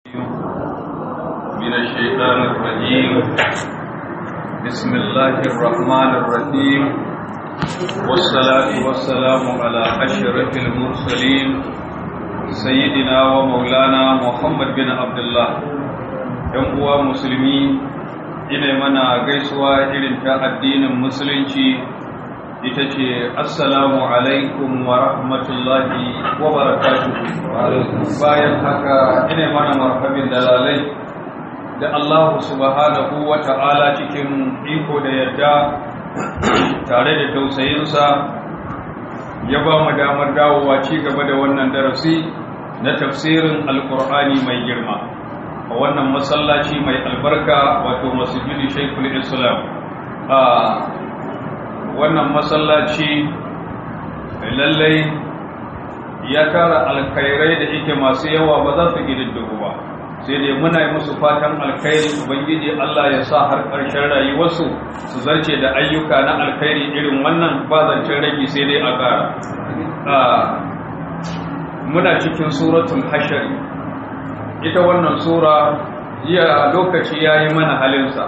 من الشيطان الرجيم بسم الله الرحمن الرحيم والصلاة والسلام على أشرف المرسلين سيدنا ومولانا محمد بن عبد الله ‘yan uwa musulmi ina mana gaisuwa irin ta addinin musulunci ita ce assalamu alaikum wa rahmatullahi wa barakatuhu bayan haka ina mana marhabin dalalai da Allah subhanahu wa ta'ala cikin iko da yadda tare da tausayinsa ya ba mu damar dawowa ci gaba da wannan darasi na tafsirin alkur'ani mai girma a wannan masallaci mai albarka wato masjidi shaikul islam a wannan masallaci lallai ya tara alkhairai da ike masu yawa ba za su gididdigu ba sai dai muna yi musu fatan alkhairi ubangiji Allah ya sa har ƙarshen rayuwarsu su zarce da ayyuka na alkhairi irin wannan ba zancen rage sai dai a ƙara muna cikin suratul hashari ita wannan sura jiya lokaci ya yi mana halinsa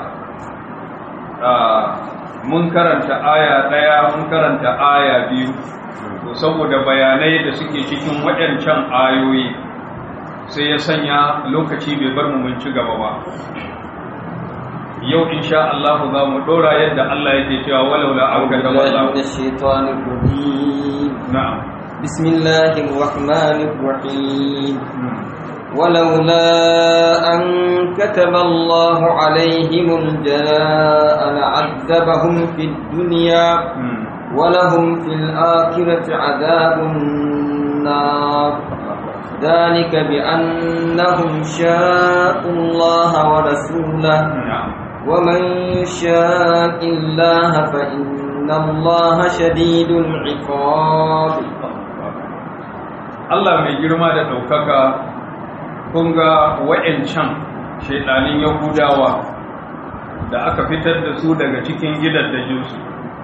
mun karanta aya ɗaya mun karanta aya biyu to saboda bayanai da suke cikin waɗancan ayoyi sai ya sanya lokaci bai bar mu mun ci gaba ba yau insha Allah za mu dora yadda Allah yake cewa walau la an gaba Allah na'am bismillahir rahmanir rahim ولولا أن كتب الله عليهم الجلاء لعذبهم في الدنيا ولهم في الآخرة عذاب النار ذلك بأنهم شاءوا الله ورسوله ومن شاء الله فإن الله شديد العقاب Allah mai girma da ɗaukaka kun ga wa'yancan shaidanin yahudawa da aka fitar da su daga cikin gidan da jinsu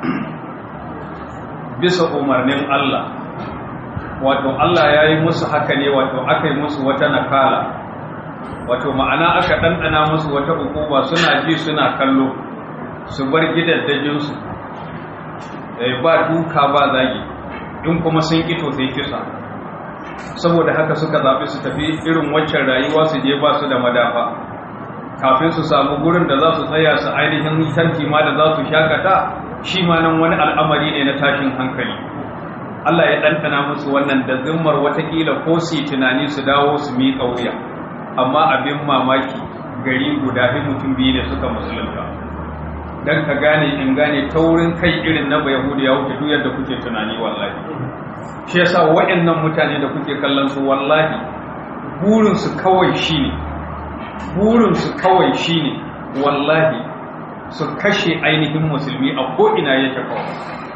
bisa umarnin Allah wato Allah ya yi musu haka ne wato aka yi musu wata nakala wato ma'ana aka ɗanɗana musu wata hukuma suna ji suna kallo su bar gidaddajinsu ba duka ba zagi in kuma sun ƙito sai kisa saboda haka suka zaɓi su tafi irin waccan rayuwa su je ba su da madafa kafin su samu gurin da za su tsaya su ainihin tanti ma da za su shakata shi ma nan wani al'amari ne na tashin hankali Allah ya ɗanɗana musu wannan da zimmar watakila ko su tunani su dawo su miƙa wuya amma abin mamaki gari guda fi mutum biyu ne suka musulunta don ka gane in gane taurin kai irin na bayahudu ya wuce duk yadda kuke tunani wallahi shi yasa waɗannan mutane da kuke kallon su wallahi burinsu kawai shine burinsu kawai shine wallahi su kashe ainihin musulmi a ko'ina yake kawai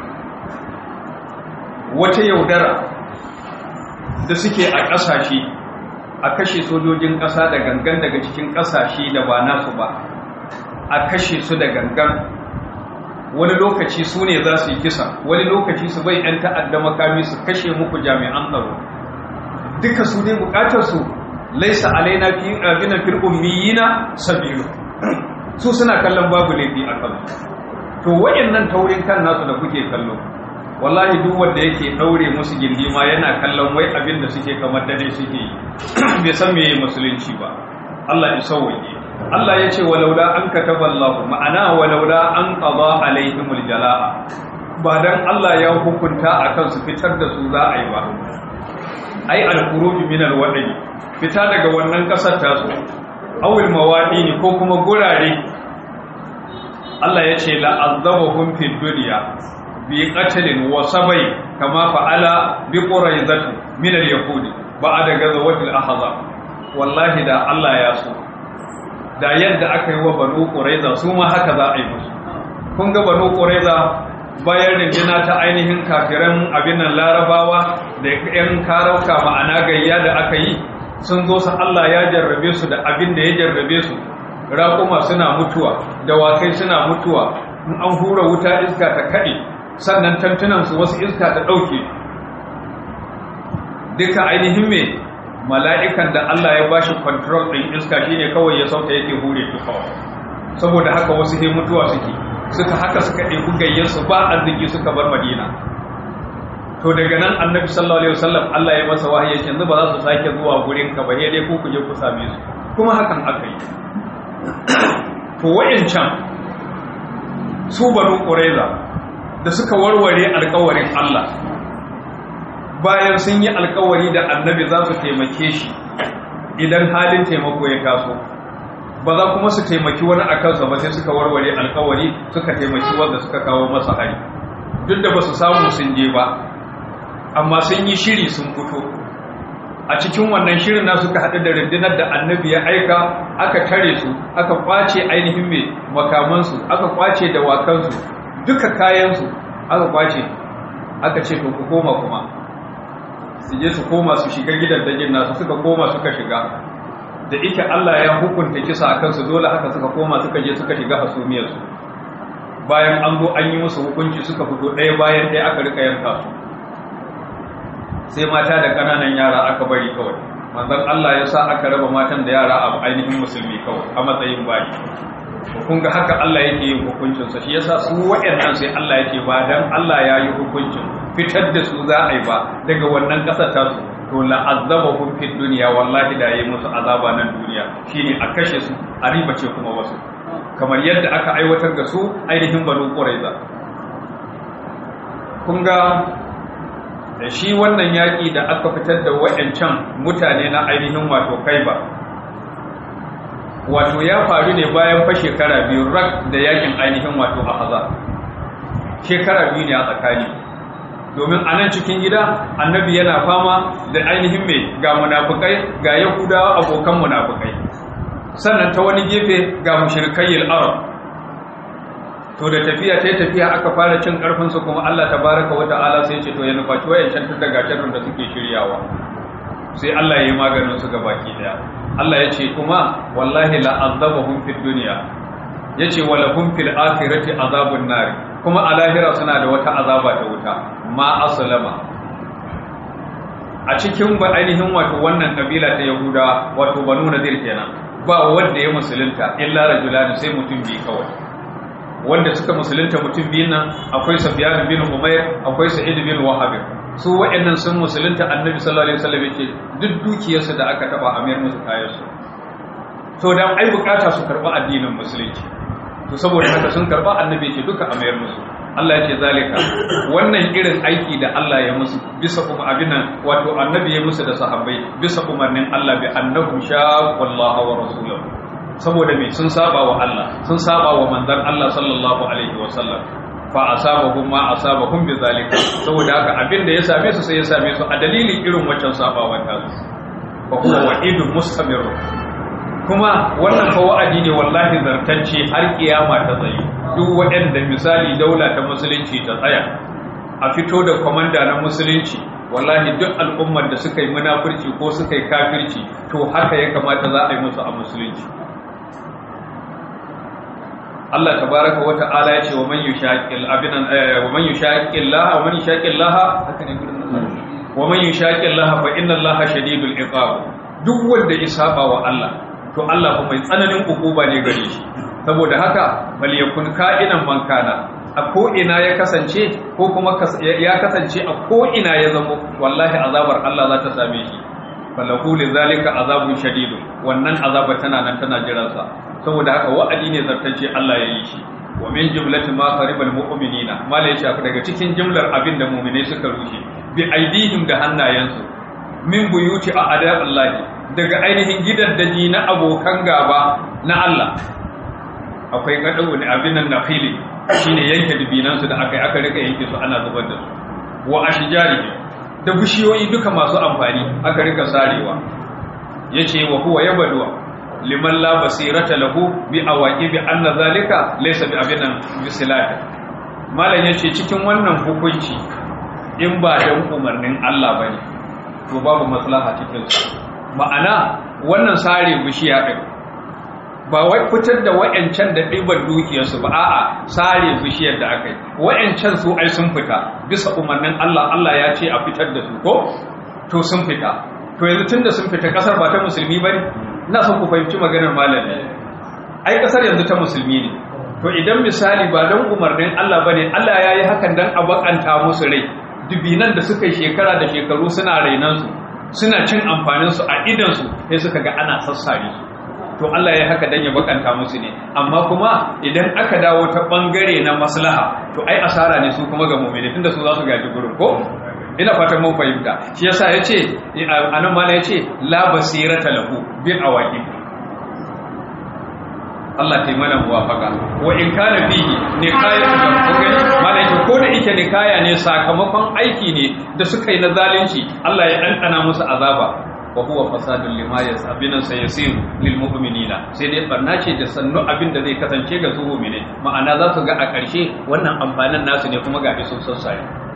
wata yaudara da suke a ƙasashe a kashe sojojin ƙasa da gangan daga cikin ƙasashe da ba nasu ba a kashe su da gangan wani lokaci su ne za su yi kisa wani lokaci su bai 'yan ta'adda makami su kashe muku jami'an tsaro duka su ne bukatarsu laisa alaina fi abinan fil ummiyina sabilu su suna kallon babu laifi a kan to wayannan taurin kan nasu da kuke kallo wallahi duk wanda yake daure musu gindi ma yana kallon wai abin da suke kamar dare suke yi bai san meye musulunci ba Allah ya sauwaye Allah ya ce walaula an kataba Allah ma'ana walaula an qada alaihimul jalaa ba dan Allah ya hukunta akan su fitar da su za a yi ba ai al-khuruj min al-wadi fita daga wannan kasar ta su awil mawadi ko kuma gurare Allah ya ce la'azzabahum fid dunya bi qatlin wa sabai kama fa'ala bi quraizati min al-yahudi ba'da gazawatil ahzab wallahi da Allah ya so da yadda aka yi wa banu ƙuraiza su ma haka za a yi musu kun ga banu ƙuraiza bayan rinjina ta ainihin kafiran abin nan larabawa da yan karauka ma'ana gayya da aka yi sun zo su Allah ya jarrabe su da abin da ya jarrabe su raƙuma suna mutuwa dawakai suna mutuwa in an hura wuta iska ta kaɗe sannan tantunansu wasu iska ta ɗauke duka ainihin me mala'ikan da Allah ya bashi control ɗin iska shine kawai ya sauta yake hure su kawai saboda haka wasu he mutuwa suke suka haka suka ɗebi gayyarsu ba arziki suka bar madina to daga nan annabi sallallahu alaihi wasallam Allah ya masa wahayi yanzu ba za su sake zuwa gurin ka ba dai ku kuje ku same su kuma hakan aka yi to wayancan su banu qurayza da suka warware alƙawarin Allah bayan sun yi alƙawari da annabi za su taimake shi idan halin taimako ya taso ba za kuma su taimaki wani a kansa ba sai suka warware alƙawari suka taimaki wanda suka kawo masa hari duk da ba su samu sun je ba amma sun yi shiri sun fito a cikin wannan shirin na suka haɗu da rundunar da annabi ya aika aka tare su aka kwace ainihin mai makamansu aka kwace dawakansu duka kayansu aka kwace aka ce to ku koma kuma su je su koma su shiga gidan dajin nasu suka koma suka shiga da ike Allah ya hukunta kisa a kansu dole haka suka koma suka je suka shiga hasumiyarsu bayan an zo an yi musu hukunci suka fito ɗaya bayan ɗaya aka rika yanka su sai mata da ƙananan yara aka bari kawai manzon Allah ya sa aka raba matan da yara a ainihin musulmi kawai a matsayin bayi kun ga haka Allah yake yin hukuncin sa shi yasa su waɗannan sai Allah yake ba dan Allah ya yi hukuncin fitar da su za a yi ba daga wannan ƙasar ta su to la azabahum fid dunya wallahi da yayi musu azaba nan duniya shine a kashe su a ribace kuma wasu kamar yadda aka aiwatar da su ainihin banu quraiza kun ga da shi wannan yaƙi da aka fitar da wa'yancan mutane na ainihin wato kaiba wato ya faru ne bayan fa shekara biyu rak da yaƙin ainihin wato ahaza shekara biyu ne a tsakani domin a nan cikin gida annabi yana fama da ainihin mai ga munafukai ga yahudawa abokan munafukai sannan ta wani gefe ga mushrikai arab to da tafiya ta tafiya aka fara cin karfin su kuma Allah tabaraka wa ta'ala sai ce to ya nufaci wayancan tun daga sharrin da suke shiryawa sai Allah ya yi maganin su baki daya Allah ya ce kuma wallahi la azabahum fid dunya yace wala hum fil akhirati azabun nar kuma a lahira suna da wata azaba ta wuta ma aslama a cikin ba ainihin wato wannan kabila ta yahuda wato banu nadir kenan ba wanda ya musulunta illa rajulani sai mutum bi kawai wanda suka musulunta mutum biyun nan akwai Sufyan bin Umayr akwai Sa'id bin Wahab su waɗannan sun musulunta Annabi sallallahu alaihi wasallam yake duk dukiyarsu da aka taba amir musu kayansu to dan ai bukata su karba addinin musulunci to saboda haka sun karba Annabi yake duka amir musu Allah yake zalika wannan irin aiki da Allah ya musu bisa kuma abinan wato Annabi ya musu da sahabbai bisa umarnin Allah bi annahum shaqallaha wa rasulahu saboda me sun saba wa Allah sun saba wa manzon Allah sallallahu alaihi wa sallam fa asabahum ma asabahum bi zalika saboda haka abin da ya same su sai ya same su a dalilin irin wancan sabawan ta su fa huwa wa'idun mustamir kuma wannan fa wa'adi ne wallahi zartacce har kiyama ta tsaye duk waɗanda misali daula ta musulunci ta tsaya a fito da komanda na musulunci wallahi duk al'ummar da suka yi munafurci ko suka yi kafirci to haka ya kamata za a yi musu a musulunci Allah tabaraka wa ta'ala ya ce wa man yushaqil abinan wa man yushaqil laha wa man yushaqil laha haka ne gurin wa man yushaqil laha fa inna Allaha shadidul iqab duk wanda ya saba wa Allah to Allah fa mai tsananin hukuma ne gare shi saboda haka bal yakun ka'inan man kana a ko ina ya kasance ko kuma ya kasance a ko ina ya zamo wallahi azabar Allah za ta same shi falahu lidhalika azabun shadidun wannan azaba tana nan tana jiransa saboda haka wa'adi ne zartacce Allah ya yi shi wa min jumlati ma qaribal mu'minina mala ya shafi daga cikin jumlar abin da mu'minai suka rushe bi aidihim da hannayensu min buyuti a adabillahi daga ainihin gidan daji na abokan gaba na Allah akwai kadawu ne abin nan nafili shine yanke dubinansu da aka yi aka rika yanke su ana zubar da su wa ashjari da bishiyoyi duka masu amfani aka rika sarewa yace wa huwa yabduwa liman la basirata lahu bi awaqi bi anna zalika laysa bi abinan bisilata malan yace cikin wannan hukunci in ba dan umarnin Allah bane to babu maslaha cikin su ma'ana wannan sare bishiya din ba wai fitar da wayancan da ɗiban dukiyarsu ba a'a sare bishiyar da aka yi wayancan su ai sun fita bisa umarnin Allah Allah ya ce a fitar da su ko to sun fita to to yanzu tunda sun fita kasar ba ta musulmi bane ina son ku fahimci maganar malami ai kasar yanzu ta musulmi ne to idan misali ba don umarnin Allah bane Allah ya yi hakan dan a bakanta musu rai dubinan da suka yi shekara da shekaru suna rainan su suna cin amfanin su a idan su sai suka ga ana sassare su to Allah ya haka dan ya bakanta musu ne amma kuma idan aka dawo ta bangare na maslaha to ai asara ne su kuma ga mu'mini tunda su za su gaji gurin ko ina fatan mun fahimta shi yasa yace anan mala yace la basirata lahu bil awaqib Allah ta mana muwafaka wa in kana fihi nikayatu da kogani mala yace ko da yake nikaya ne sakamakon aiki ne da suka yi na zalunci Allah ya dandana musu azaba wa huwa fasadun lima yasabinan sayasir lil mu'minina sai dai barna ce da sannu abin da zai kasance ga su mu'mine ma'ana za su ga a ƙarshe wannan amfanin nasu ne kuma ga sun sassare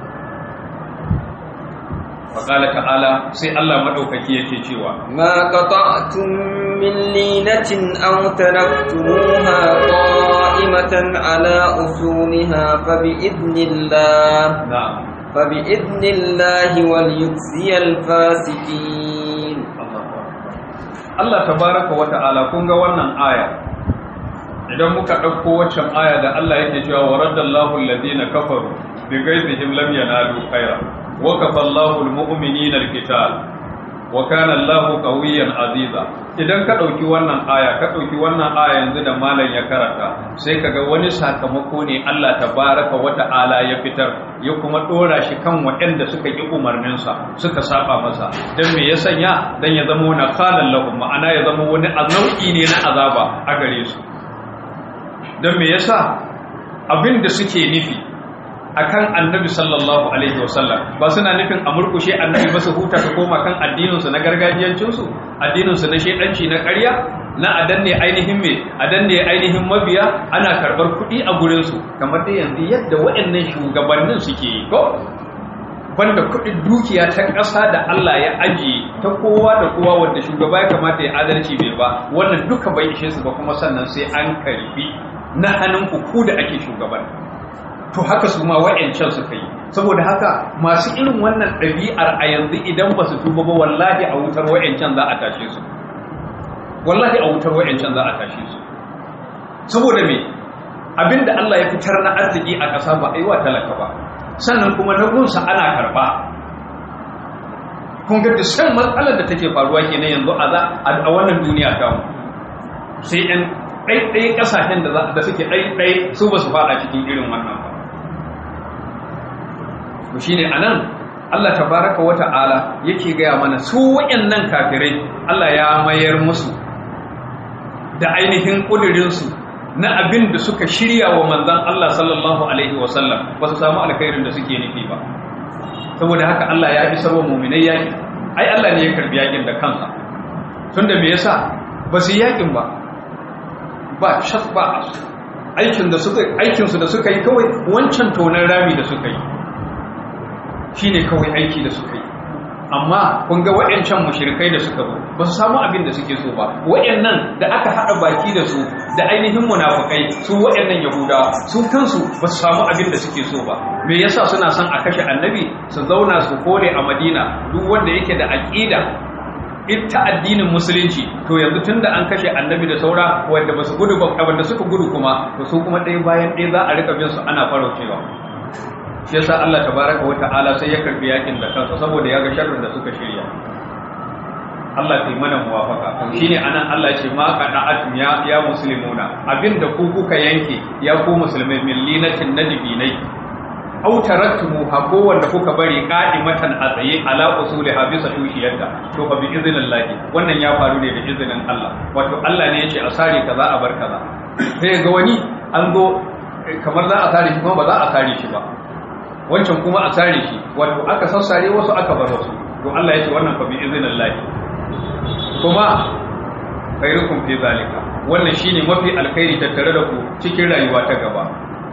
faƙala ta'ala sai Allah maɗaukaki yake cewa ma qata'tum min linatin aw taraktumuha qa'imatan ala usuliha fa bi idnillah na'am fa bi idnillahi wal yukhziyal fasiqin Allah tabaraka wa ta'ala kun ga wannan aya idan muka ɗauko waccan aya da Allah yake cewa wa raddallahu alladhina kafaru bi ghaizihim lam yanalu khaira wa kafallahu almu'minina alqital wa kana Allahu qawiyyan aziza idan ka ɗauki wannan aya ka ɗauki wannan aya yanzu da malam ya karanta sai kaga wani sakamako ne Allah tabaraka wa ta'ala ya fitar ya kuma dora shi kan waɗanda suka yi umarninsa suka saba masa dan me ya sanya dan ya zama wani khalan lahum ma'ana ya zama wani azauki ne na azaba a gare su dan me yasa abin da suke nufi akan annabi sallallahu alaihi wasallam ba suna nufin a murkushe annabi ba su huta su koma kan addininsu na gargajiyancinsu addininsu na shedanci na ƙarya na adanne ainihin me adanne ainihin mabiya ana karɓar kuɗi a gurinsu kamar da yanzu yadda waɗannan shugabannin suke yi ko banda kuɗin dukiya ta ƙasa da Allah ya ajiye ta kowa da kowa wanda shugaba ya kamata ya adalci bai ba wannan duka bai ishe su ba kuma sannan sai an karbi na hannun ku da ake shugaban to haka su ma wa'ancan suka yi saboda haka masu irin wannan ɗabi'ar a yanzu idan ba su tuba ba wallahi a wutar wa'ancan za a tashe su wallahi a wutar wa'ancan za a tashe su saboda me abinda Allah ya fitar na arziki a ƙasa ba a yi wa talaka ba sannan kuma na gunsa ana karɓa kun ga san matsalar da take faruwa kenan yanzu a wannan duniya ta mu sai ɗan ɗaiɗai ƙasashen da suke ɗaiɗai su ba su faɗa cikin irin wannan ba to shine anan Allah tabaraka wa ta'ala yake gaya mana su wayannan kafirai Allah ya mayar musu da ainihin kudirin su na abin da suka shirya wa manzon Allah sallallahu alaihi wa sallam ba su samu alkhairin da suke nufi ba saboda haka Allah ya bi sabon mu'minai yaki ai Allah ne ya karbi yakin da kansa tunda me yasa ba su yakin ba ba shaf ba aikin da suka aikin su da suka yi kawai wancan tonan rami da suka yi shi ne kawai aiki da suka yi amma kun ga waɗancan mushirikai da suka zo ba su samu abin da suke so ba waɗannan da aka haɗa baki da su da ainihin munafukai su waɗannan yahudawa su kansu ba su samu abin da suke so ba me yasa suna son a kashe annabi su zauna su kore a madina duk wanda yake da aƙida ita addinin musulunci to yanzu tun da an kashe annabi da saura wanda ba su gudu ba wanda suka gudu kuma to su kuma ɗaya bayan ɗaya za a rika bin su ana faraucewa shi yasa Allah tabaraka wa ta'ala sai ya karbi yakin da kansa saboda ya ga sharrin da suka shirya Allah ta yi mana muwafaka to shine anan Allah ce ma qada'atum ya ya muslimuna abinda ku kuka yanke ya ku musulmai millinatin nadibinai aw taraktumu ha ko wanda kuka bari qa'imatan a tsaye ala usuli ha bisa tushiyarta to fa bi iznillahi wannan ya faru ne da izinin Allah wato Allah ne yace a sare kaza a bar kaza sai ga wani an go kamar za a sare shi kuma ba za a sare shi ba wancan kuma a sare shi wato aka sassare wasu aka bar wasu to Allah ya ce wannan fa bi iznillahi kuma khairukum fi zalika wannan shine mafi alkhairi tattare da ku cikin rayuwa ta gaba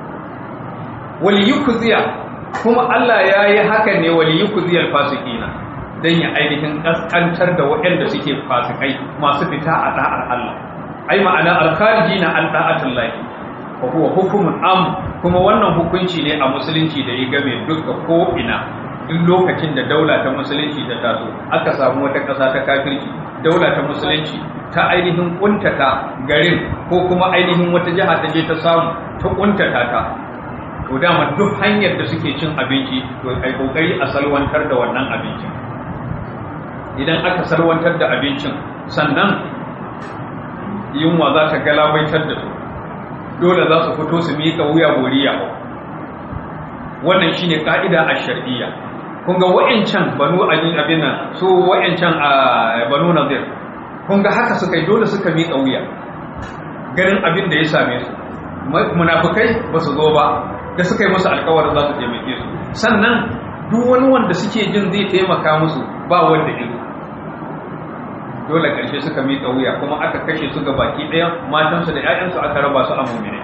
wal yukziya kuma Allah ya yi haka ne wal yukziya alfasiqina dan ya ainihin kaskantar da waɗanda suke fasikai masu fita a da'ar Allah ai ma'ana alkharijina an da'atullahi wa huwa hukumun am kuma wannan hukunci ne a musulunci da ya game duka ko ina duk lokacin da daula ta musulunci ta taso aka samu wata ƙasa ta kafirci daula ta musulunci ta ainihin kuntata garin ko kuma ainihin wata jiha ta je ta samu ta kuntata ta to dama duk hanyar da suke cin abinci to ai kokari a salwantar da wannan abincin idan aka salwantar da abincin sannan yunwa za ta galabaitar da su dole za su fito su miƙa wuya goriya wannan shine ka'ida a shar'iyya kun ga wa'ancan banu abin abin nan su wa'ancan a banu nadir kun ga haka suka yi dole suka miƙa wuya ganin abin da ya same su munafukai ba su zo ba da suka yi musu alkawarin za su taimake su sannan duk wani wanda suke jin zai taimaka musu ba wanda ido dole ƙarshe suka miƙa wuya kuma aka kashe su ga baki ɗaya matansu da 'ya'yansu aka raba su a mumine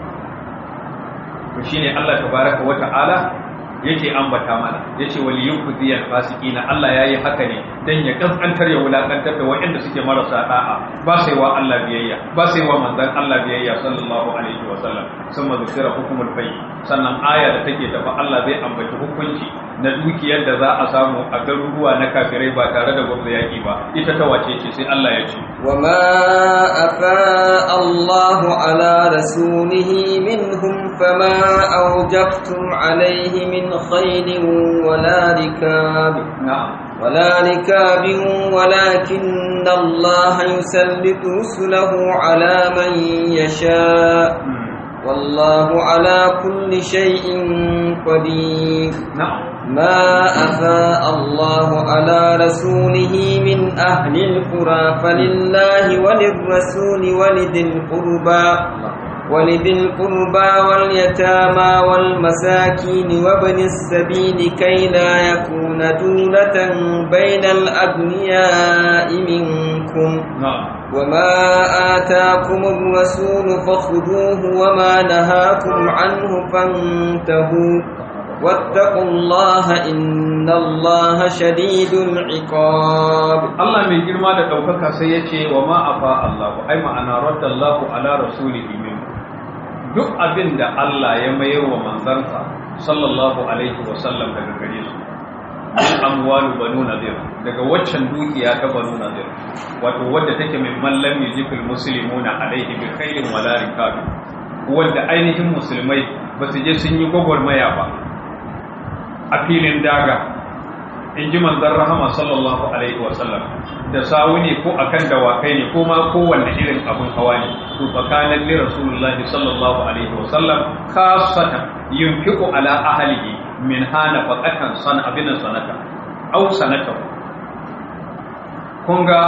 to shine Allah tabaraka wa ta'ala yake ambata mana yace wal yukhziyal fasiqina Allah yayi haka ne dan ya kaskantar ya wulakantar da waɗanda suke marasa da'a ba sai wa Allah biyayya ba sai wa manzon Allah biyayya sallallahu alaihi wa sallam summa zikra hukumul bayy sannan aya da take tafa Allah zai ambaci hukunci na dukiyar da za a samu a garuruwa na kafirai ba tare da gwamnati yaki ba ita ta wace ce sai Allah ya ce وما أفاء الله على رسوله منهم فما أوجفتم عليه من خيل ولا ركاب na'am ولا ركاب ولكن الله يسلط رسله على من يشاء والله على كل شيء قدير na'am ما أفاء الله على رسوله من أهل القرى فلله وللرسول ولذي القربى ولذي القربى واليتامى والمساكين وابن السبيل كي لا يكون دولة بين الأغنياء منكم na'am وما آتاكم الرسول فخذوه وما نهاكم عنه فانتهوا واتقوا الله إن الله شديد العقاب Allah mai girma da ɗaukaka sai ya ce wa ma'afa Allahu ai ma'ana raddallahu ala rasulihi min duk abin da Allah ya mayar wa manzansa sallallahu alaihi wa sallam daga gare su min amwalu banu nadir daga waccan dukiya ta banu nadir wato wadda take min man lam yujibul muslimuna alaihi bi khairin wala rikabi wanda ainihin musulmai ba su je sun yi gwagwarmaya ba a filin daga in ji manzan rahama sallallahu alaihi wasallam da sawu ne ko akan dawakai ne ko ma kowanne irin abin hawa ne to tsakanin li rasulullahi sallallahu alaihi wasallam khasatan yunfiqu ala ahlihi min hana faqatan san abin sanata aw sanata kun ga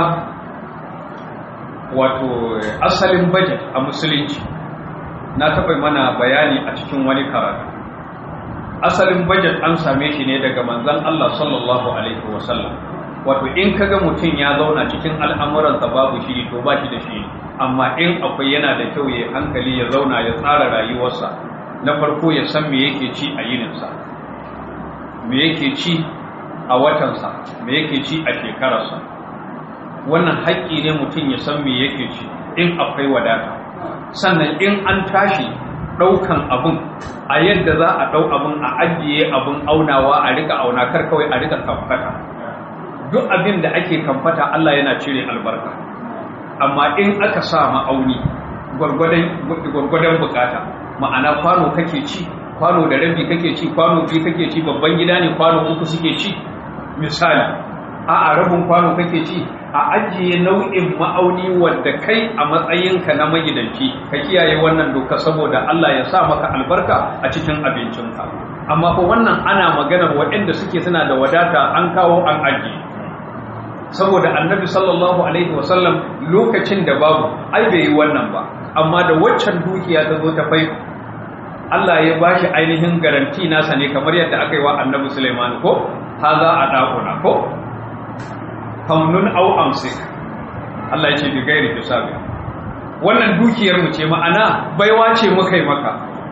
wato asalin budget a musulunci na taɓa mana bayani a cikin wani karatu asalin budget an same shi ne daga manzan Allah sallallahu alaihi wasallam wato in kaga mutum ya zauna cikin al'amuransa babu shi to ba shi da shi amma in akwai yana da kyau ya hankali ya zauna ya tsara rayuwarsa na farko ya san me yake ci a yininsa me yake ci a watansa me yake ci a shekararsa wannan haƙƙi ne mutum ya san me yake ci in akwai wadata sannan in an tashi ɗaukan abun a yadda za a ɗau abun a ajiye abun aunawa a rika auna kar kawai a rika kamfata duk abin da ake kamfata Allah yana cire albarka amma in aka sa ma'auni gwargwadon bukata ma'ana kwano kake ci kwano da rabi kake ci kwano biyu kake ci babban gida ne kwano uku suke ci misali a a rabin kwano kake ci a ajiye nau'in ma'auni wanda kai a matsayinka na magidanci ka kiyaye wannan doka saboda Allah ya sa maka albarka a cikin abincinka amma fa wannan ana maganar waɗanda suke suna da wadata an kawo an ajiye saboda annabi sallallahu alaihi wasallam lokacin da babu ai bai yi wannan ba amma da waccan dukiya ta zo ta fai Allah ya bashi ainihin garanti nasa ne kamar yadda aka yi wa annabi Sulaiman ko haza a ɗakuna ko famnun au amsik Allah ya ce bi gairi hisabi wannan dukiyar mu ce ma'ana baiwa ce muka yi maka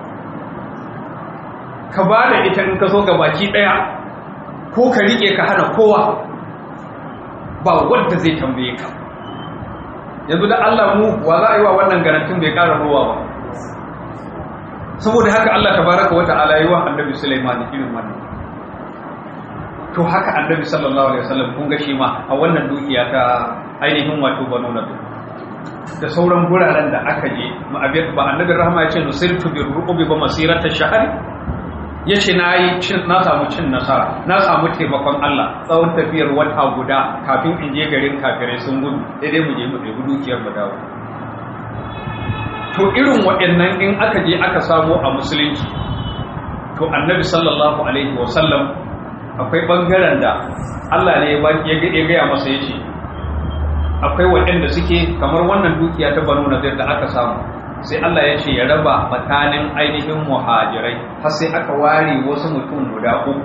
ka ba da ita in ka so ga baki daya ko ka rike ka hana kowa ba wanda zai tambaye ka yanzu da Allah mu wa za a yi wa wannan garantin bai ƙara ruwa ba saboda haka Allah tabaraka wa ta'ala yi wa annabi Sulaiman irin wannan to haka annabi sallallahu alaihi wasallam kun ga shi ma a wannan dukiya ta ainihin wato banu nabi da sauran guraren da aka je ba annabi rahama ya ce nusirtu bi ru'ubi ba masirata shahari ya ce na yi na samu cin nasara na samu taimakon Allah tsawon tafiyar wata guda kafin in je garin kafirai sun gudu daidai mu je mu ɗebi dukiyar mu dawo to irin waɗannan in aka je aka samu a musulunci to annabi sallallahu alaihi wasallam akwai ɓangaren da Allah ne ya gaya masa ya ce akwai waɗanda suke kamar wannan dukiya ta banu nazir da aka samu sai Allah ya ce ya raba tsakanin ainihin muhajirai har sai aka ware wasu mutum guda uku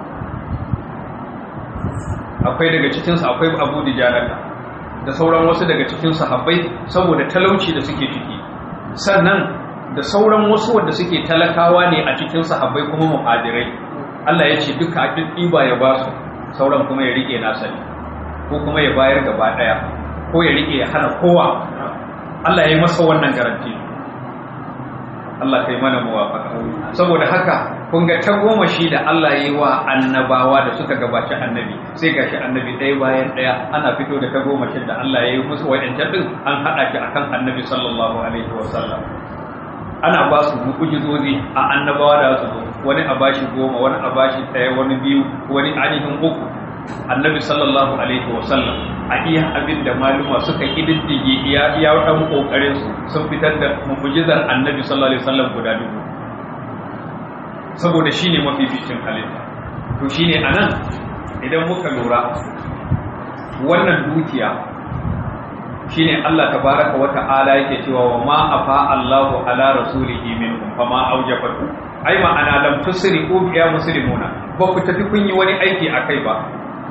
akwai daga cikinsu akwai abu da jarata da sauran wasu daga cikin sahabbai saboda talauci da suke ciki sannan da sauran wasu wanda suke talakawa ne a cikin sahabbai kuma muhajirai Allah ya ce duka a ɗiba ya ba su sauran kuma ya rike nasa ne ko kuma ya bayar gaba ɗaya ko ya rike ya hana kowa Allah ya yi masa wannan garanti Allah kai mana muwafaka saboda haka kun ga ta goma shi da Allah ya yi wa annabawa da suka gabaci annabi sai gashi annabi ɗaya bayan ɗaya ana fito da ta goma shi da Allah ya yi musu wa'ancan din an haɗa shi akan annabi sallallahu alaihi wa sallam ana ba su mu'ujizozi a annabawa da su zo wani a bashi goma wani a bashi ɗaya wani biyu wani ainihin uku annabi sallallahu alaihi wa sallam a iya abin da maluma suka kididdige iya iya dan kokarin su sun fitar da mu'jizar annabi sallallahu alaihi wasallam guda dubu saboda shine mafificin halitta to shine anan idan muka lura wannan dukiya shine Allah tabaraka wa ta'ala yake cewa wa ma afa Allahu ala rasulihi minhum fama aujabatu ai ma'ana lam tusriqu ya muslimuna ba ku tafi kun yi wani aiki akai ba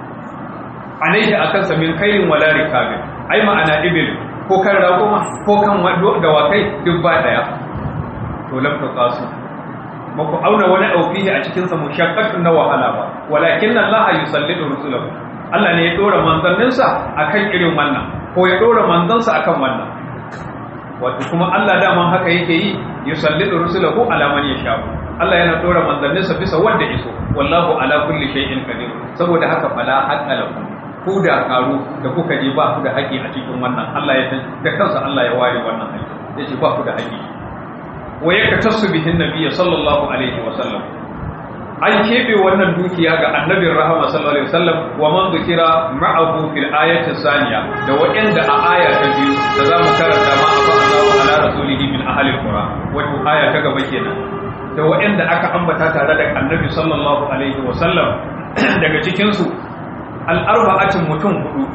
alaihi akan sa min kairin wala rikabin ai ma'ana ibil ko kan ragoma ko kan dawakai duk ba daya to lam taqasu ba ku auna wani aufihi a cikin sa mushaqqatun na wahala ba walakin Allah yusallidu rusulahu Allah ne ya dora manzanninsa akan irin wannan ko ya dora manzansa akan wannan wato kuma Allah daman haka yake yi yusallidu rusulahu ala man yasha Allah yana dora manzanninsa bisa wanda iso wallahu ala kulli shay'in qadir saboda haka fala haqqa lakum ku da karu da kuka je ba ku da haƙi a cikin wannan Allah ya da kansa Allah ya ware wannan haƙi yace ba ku da haƙi wa yaktasu bihin nabiyyi sallallahu alaihi wa sallam an kebe wannan dukiya ga annabin rahama sallallahu alaihi wasallam wa man dhukira ma'ahu fil ayati saniya da wa'anda a aya ta biyu da zamu karanta ma a Allahu ala rasulihi min ahli alqura wato aya ta gaba kenan da wa'anda aka ambata tare da annabi sallallahu alaihi wasallam daga cikin su al-arba'atin mutum hudu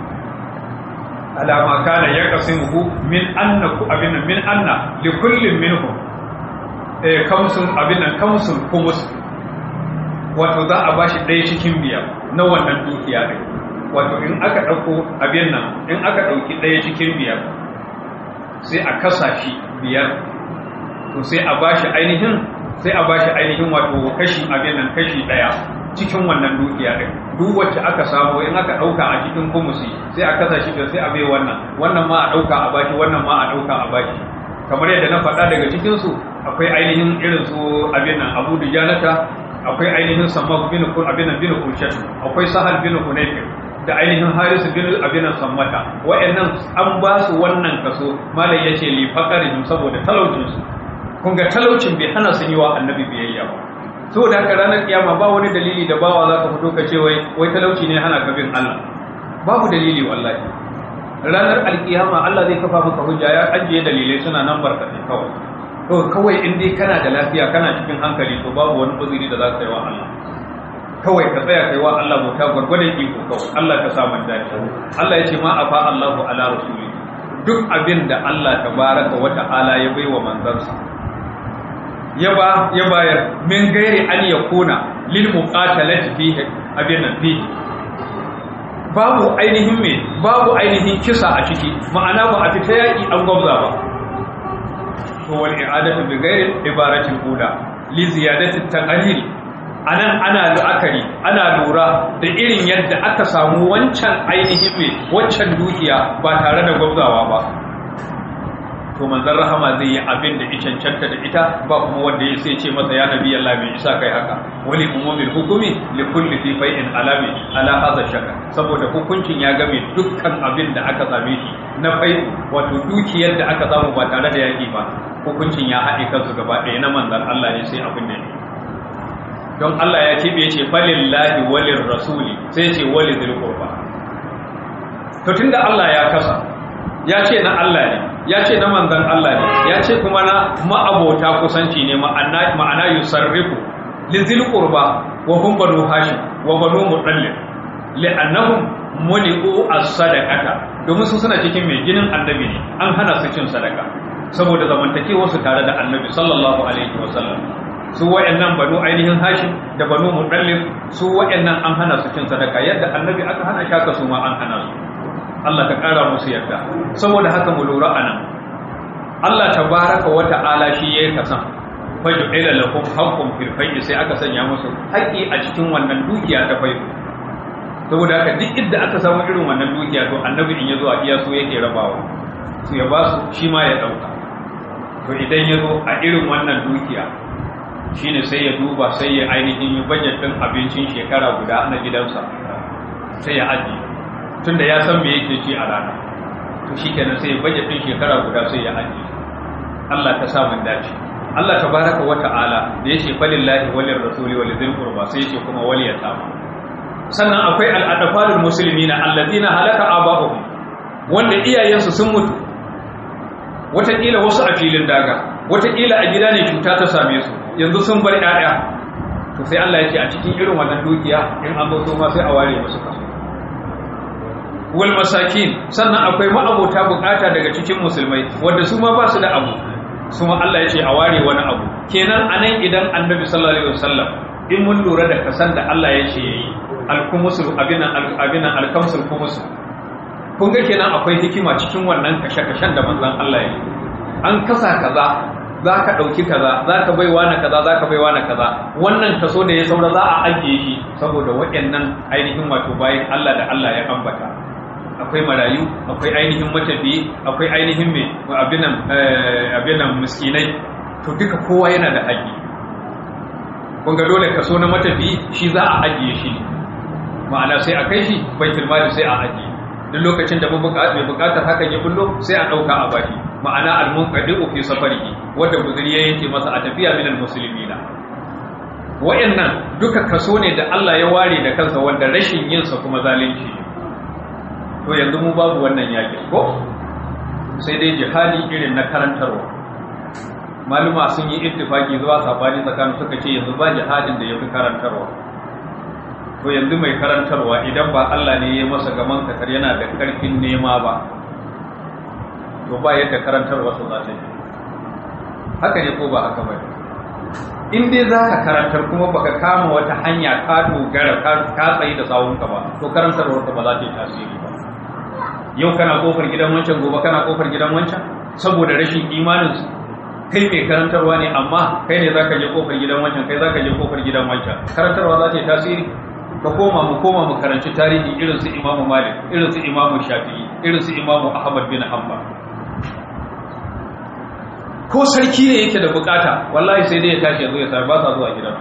alama kana yaqsimuhu min annaku abin min anna li kullin minhum eh kamsun abin nan kamsun kumus wato za a bashi ɗaya cikin biyar na wannan dukiya ne wato in aka ɗauko abin nan in aka ɗauki ɗaya cikin biyar sai a kasa shi biyar to sai a bashi ainihin sai a bashi ainihin wato kashi abin nan kashi ɗaya cikin wannan dukiya ɗin duk wacce aka samu in aka ɗauka a cikin kumusi sai a kasa shi sai a bai wannan wannan ma a ɗauka a bashi wannan ma a ɗauka a bashi kamar yadda na faɗa daga cikinsu akwai ainihin irin su abin nan abu dujanata akwai ainihin sammak bin kun abin nan bin kurshat akwai sahal bin hunayfir da ainihin harisu bin abin nan sammata wa'annan an ba su wannan kaso malai yace li faqarihim saboda talaucin su kun ga talaucin bai hana sun yi wa annabi biyayya ba saboda haka ranar kiyama ba wani dalili da bawa zaka fito ka ce wai wai talauci ne hana ka bin Allah babu dalili wallahi ranar alkiyama Allah zai kafa maka hujja ya ajiye dalilai suna nan barkatai kawai to kawai in dai kana da lafiya kana cikin hankali to babu wani uzuri da za ka yi wa Allah kawai ka tsaya kai wa Allah bauta gwargwadon iko kawai Allah ka sa man dace Allah ya ce ma afa Allahu ala rasuli duk abin da Allah tabaraka wa ta'ala ya baiwa manzansa ya ba ya bayar min gairi an yakuna lil muqatalati fihi abin nan fihi babu ainihin me babu ainihin kisa a ciki ma'ana ba a fita yaki an gwabza ba to wal i'adatu bi ghairi ibaratil ula li ziyadati taqlil anan ana la'akari ana lura da irin yadda aka samu wancan ainihin me wancan dukiya ba tare da gwabzawa ba to manzon rahama zai yi abin da ya cancanta da ita ba kuma wanda ya sai ce masa ya nabi Allah bai isa kai haka wali umumil hukumi li kulli fi fai'in alami ala hadha shaka saboda hukuncin ya game dukkan abin da aka same shi na fai wato dukiyar da aka samu ba tare da yaki ba hukuncin ya haɗe kansu gaba ɗaya na manzon Allah ne sai abin da don Allah ya ce bai ce falillahi walir rasuli sai ce wali dhil qurba to tunda Allah ya kasa ya ce na Allah ne ya ce na manzan Allah ne ya ce kuma na ma'abota kusanci ne ma'ana ma'ana yusarrifu lizil qurba wa hum banu hashim wa banu mutallib li'annahum muni'u as-sadaqata domin su suna cikin mai ginin annabi ne an hana su cin sadaka saboda zamantakewar su tare da annabi sallallahu alaihi wa sallam su wayannan banu ainihin hashim da banu mutallib su wayannan an hana su cin sadaka yadda annabi aka hana shaka su ma an hana su Allah ka ƙara musu yarda saboda haka mu lura anan Allah tabaraka wa ta'ala shi yayi kasan faju ila lakum haqqun fil fayl sai aka sanya musu haƙi a cikin wannan dukiya ta fayl saboda haka duk inda aka samu irin wannan dukiya to annabi in yazo a iya so yake rabawa su ya ba su shi ma ya dauka to idan yazo a irin wannan dukiya shine sai ya duba sai ya ainihin yi budget din abincin shekara guda na gidansa sai ya ajiye tunda ya san me yake ci a rana to shikenan sai budget din shekara guda sai ya ajiye Allah ta sa mun dace Allah tabaraka wa ta'ala da yace falillahi walir rasuli wal dhil qurba sai yace kuma wal yatama sannan akwai al adfalul muslimina alladhina halaka abahum wanda iyayensu sun mutu wataƙila wasu a filin daga wataƙila a gida ne cuta ta same su yanzu sun bar ƴaƴa to sai Allah ya ce a cikin irin wannan dukiya in an zo ma sai a ware musu kaso wal masakin sannan akwai ma'abota bukata daga cikin musulmai wanda su ma ba su da abu su ma Allah ya ce a ware wani abu kenan anan idan annabi sallallahu alaihi wasallam in mun lura da kasan da Allah ya ce yayi al-kumusul abinan abinan al-kamsul kumus kun ga kenan akwai hikima cikin wannan kashe-kashen da manzon Allah ya yi an kasa kaza za ka ɗauki kaza za ka bai na kaza za ka bai na kaza wannan kaso da ya saura za a ajiye shi saboda waɗannan ainihin wato bayan Allah da Allah ya ambata akwai marayu akwai ainihin matafiyi akwai ainihin mai abinan abinan miskinai to duka kowa yana da haƙƙi kun ga dole kaso na matafiyi shi za a ajiye shi ma'ana sai a kai shi baitul mali sai a ajiye duk lokacin da mai bukatar hakan ya bullo sai a ɗauka a baki ma'ana al-munqadi'u fi safarihi wanda guzuri ya yanke masa a tafiya minal muslimina wayannan duka kaso ne da Allah ya ware da kansa wanda rashin yin sa kuma zalunci to yanzu mu babu wannan yaki ko sai dai jihadi irin na karantarwa maluma sun yi ittifaki zuwa sabani tsakanin suka ce yanzu ba jihadin da yafi karantarwa to yanzu mai karantarwa idan ba Allah ne ya masa gaman kakar yana da karfin nema ba to ba yadda karantarwa su za ta yi haka ne ko ba haka ba in dai za ka karantar kuma baka kama wata hanya ka dogara ka tsaye da sawunka ba to karantarwar ka ba za ta yi tasiri ba yau kana kofar gidan wancan gobe kana kofar gidan wancan saboda rashin imanin su kai mai karantarwa ne amma kai ne zaka je kofar gidan wancan kai zaka je kofar gidan wancan karantarwa za ta yi tasiri ka koma mu koma mu karanci tarihi irin su imamu malik irin su imamu shafi'i irin su imamu ahmad bin hanbal ko sarki ne yake da bukata wallahi sai dai ya tashi yanzu ya sa ba sa zuwa gidan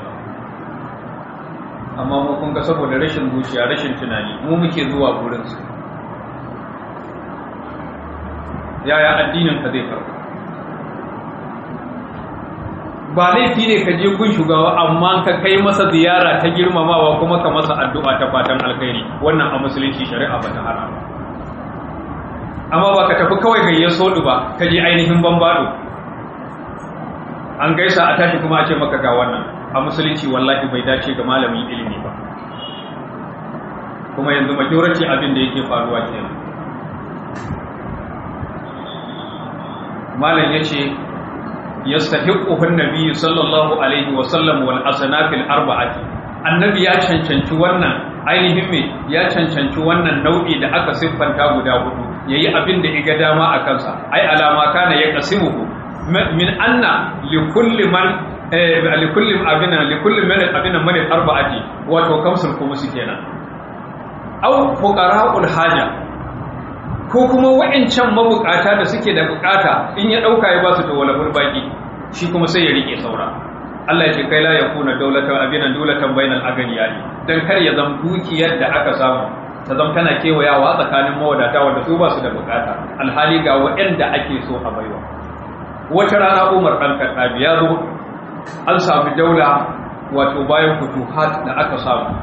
amma mu kun ga saboda rashin zuciya rashin tunani mu muke zuwa gurin su yaya addinin ka zai farko ba laifi ne ka je kun shugaba amma ka kai masa ziyara ta girmamawa kuma ka masa addu'a ta fatan alkhairi wannan a musulunci shari'a ba ta hana ba amma ba ka tafi kawai gayyar sodu ba ka je ainihin bambado an gaisa a tashi kuma a ce maka ga wannan a musulunci wallahi bai dace ga malamin ilimi ba kuma yanzu majority abin da yake faruwa kenan malam yace yastahiqquhu an-nabiy sallallahu alaihi wa sallam wal asnafil arba'ati annabi ya cancanci wannan ainihin me ya cancanci wannan nau'i da aka siffanta guda hudu yayi abin da iga dama a kansa ai alama kana ya qasimuhu min anna likulli man likulli abina likulli man abina man arba'ati wato kamsul kuma su kenan aw fuqara'ul haja ko kuma wa'ancan mabukata da suke da bukata in ya dauka ya ba su to wala baki shi kuma sai ya rike saura Allah ya ce kai la yakuna dawlatan abinan dawlatan bainal aganiyani dan kar ya zama dukiyar da aka samu ta zama tana kewayawa tsakanin mawadata wanda su ba su da bukata alhali ga waɗanda ake so a baiwa wata rana Umar dan Khattabi ya zo an samu daula wato bayan futuhat da aka samu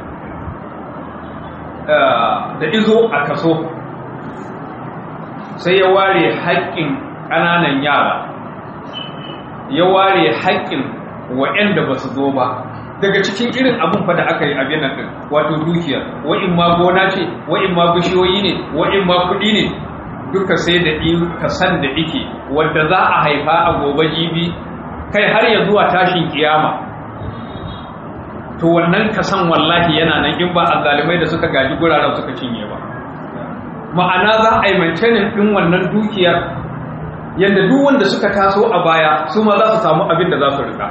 da izo a kaso sai ya ware haƙƙin ƙananan yara ya ware haƙƙin waɗanda ba su zo ba daga cikin irin abin fa da aka yi abin nan ɗin wato dukiyar wa'in ma gona ce wa'in ma bishiyoyi ne wa'in ma kuɗi ne duka sai da kasan da ike wanda za a haifa a gobe jibi kai har ya zuwa tashin kiyama to wannan kasan wallahi yana nan in ba azalimai da suka gaji guraren suka cinye ba ma'ana za a yi maintaining ɗin wannan dukiyar yadda duk wanda suka taso a baya su ma za su samu abin da za su rika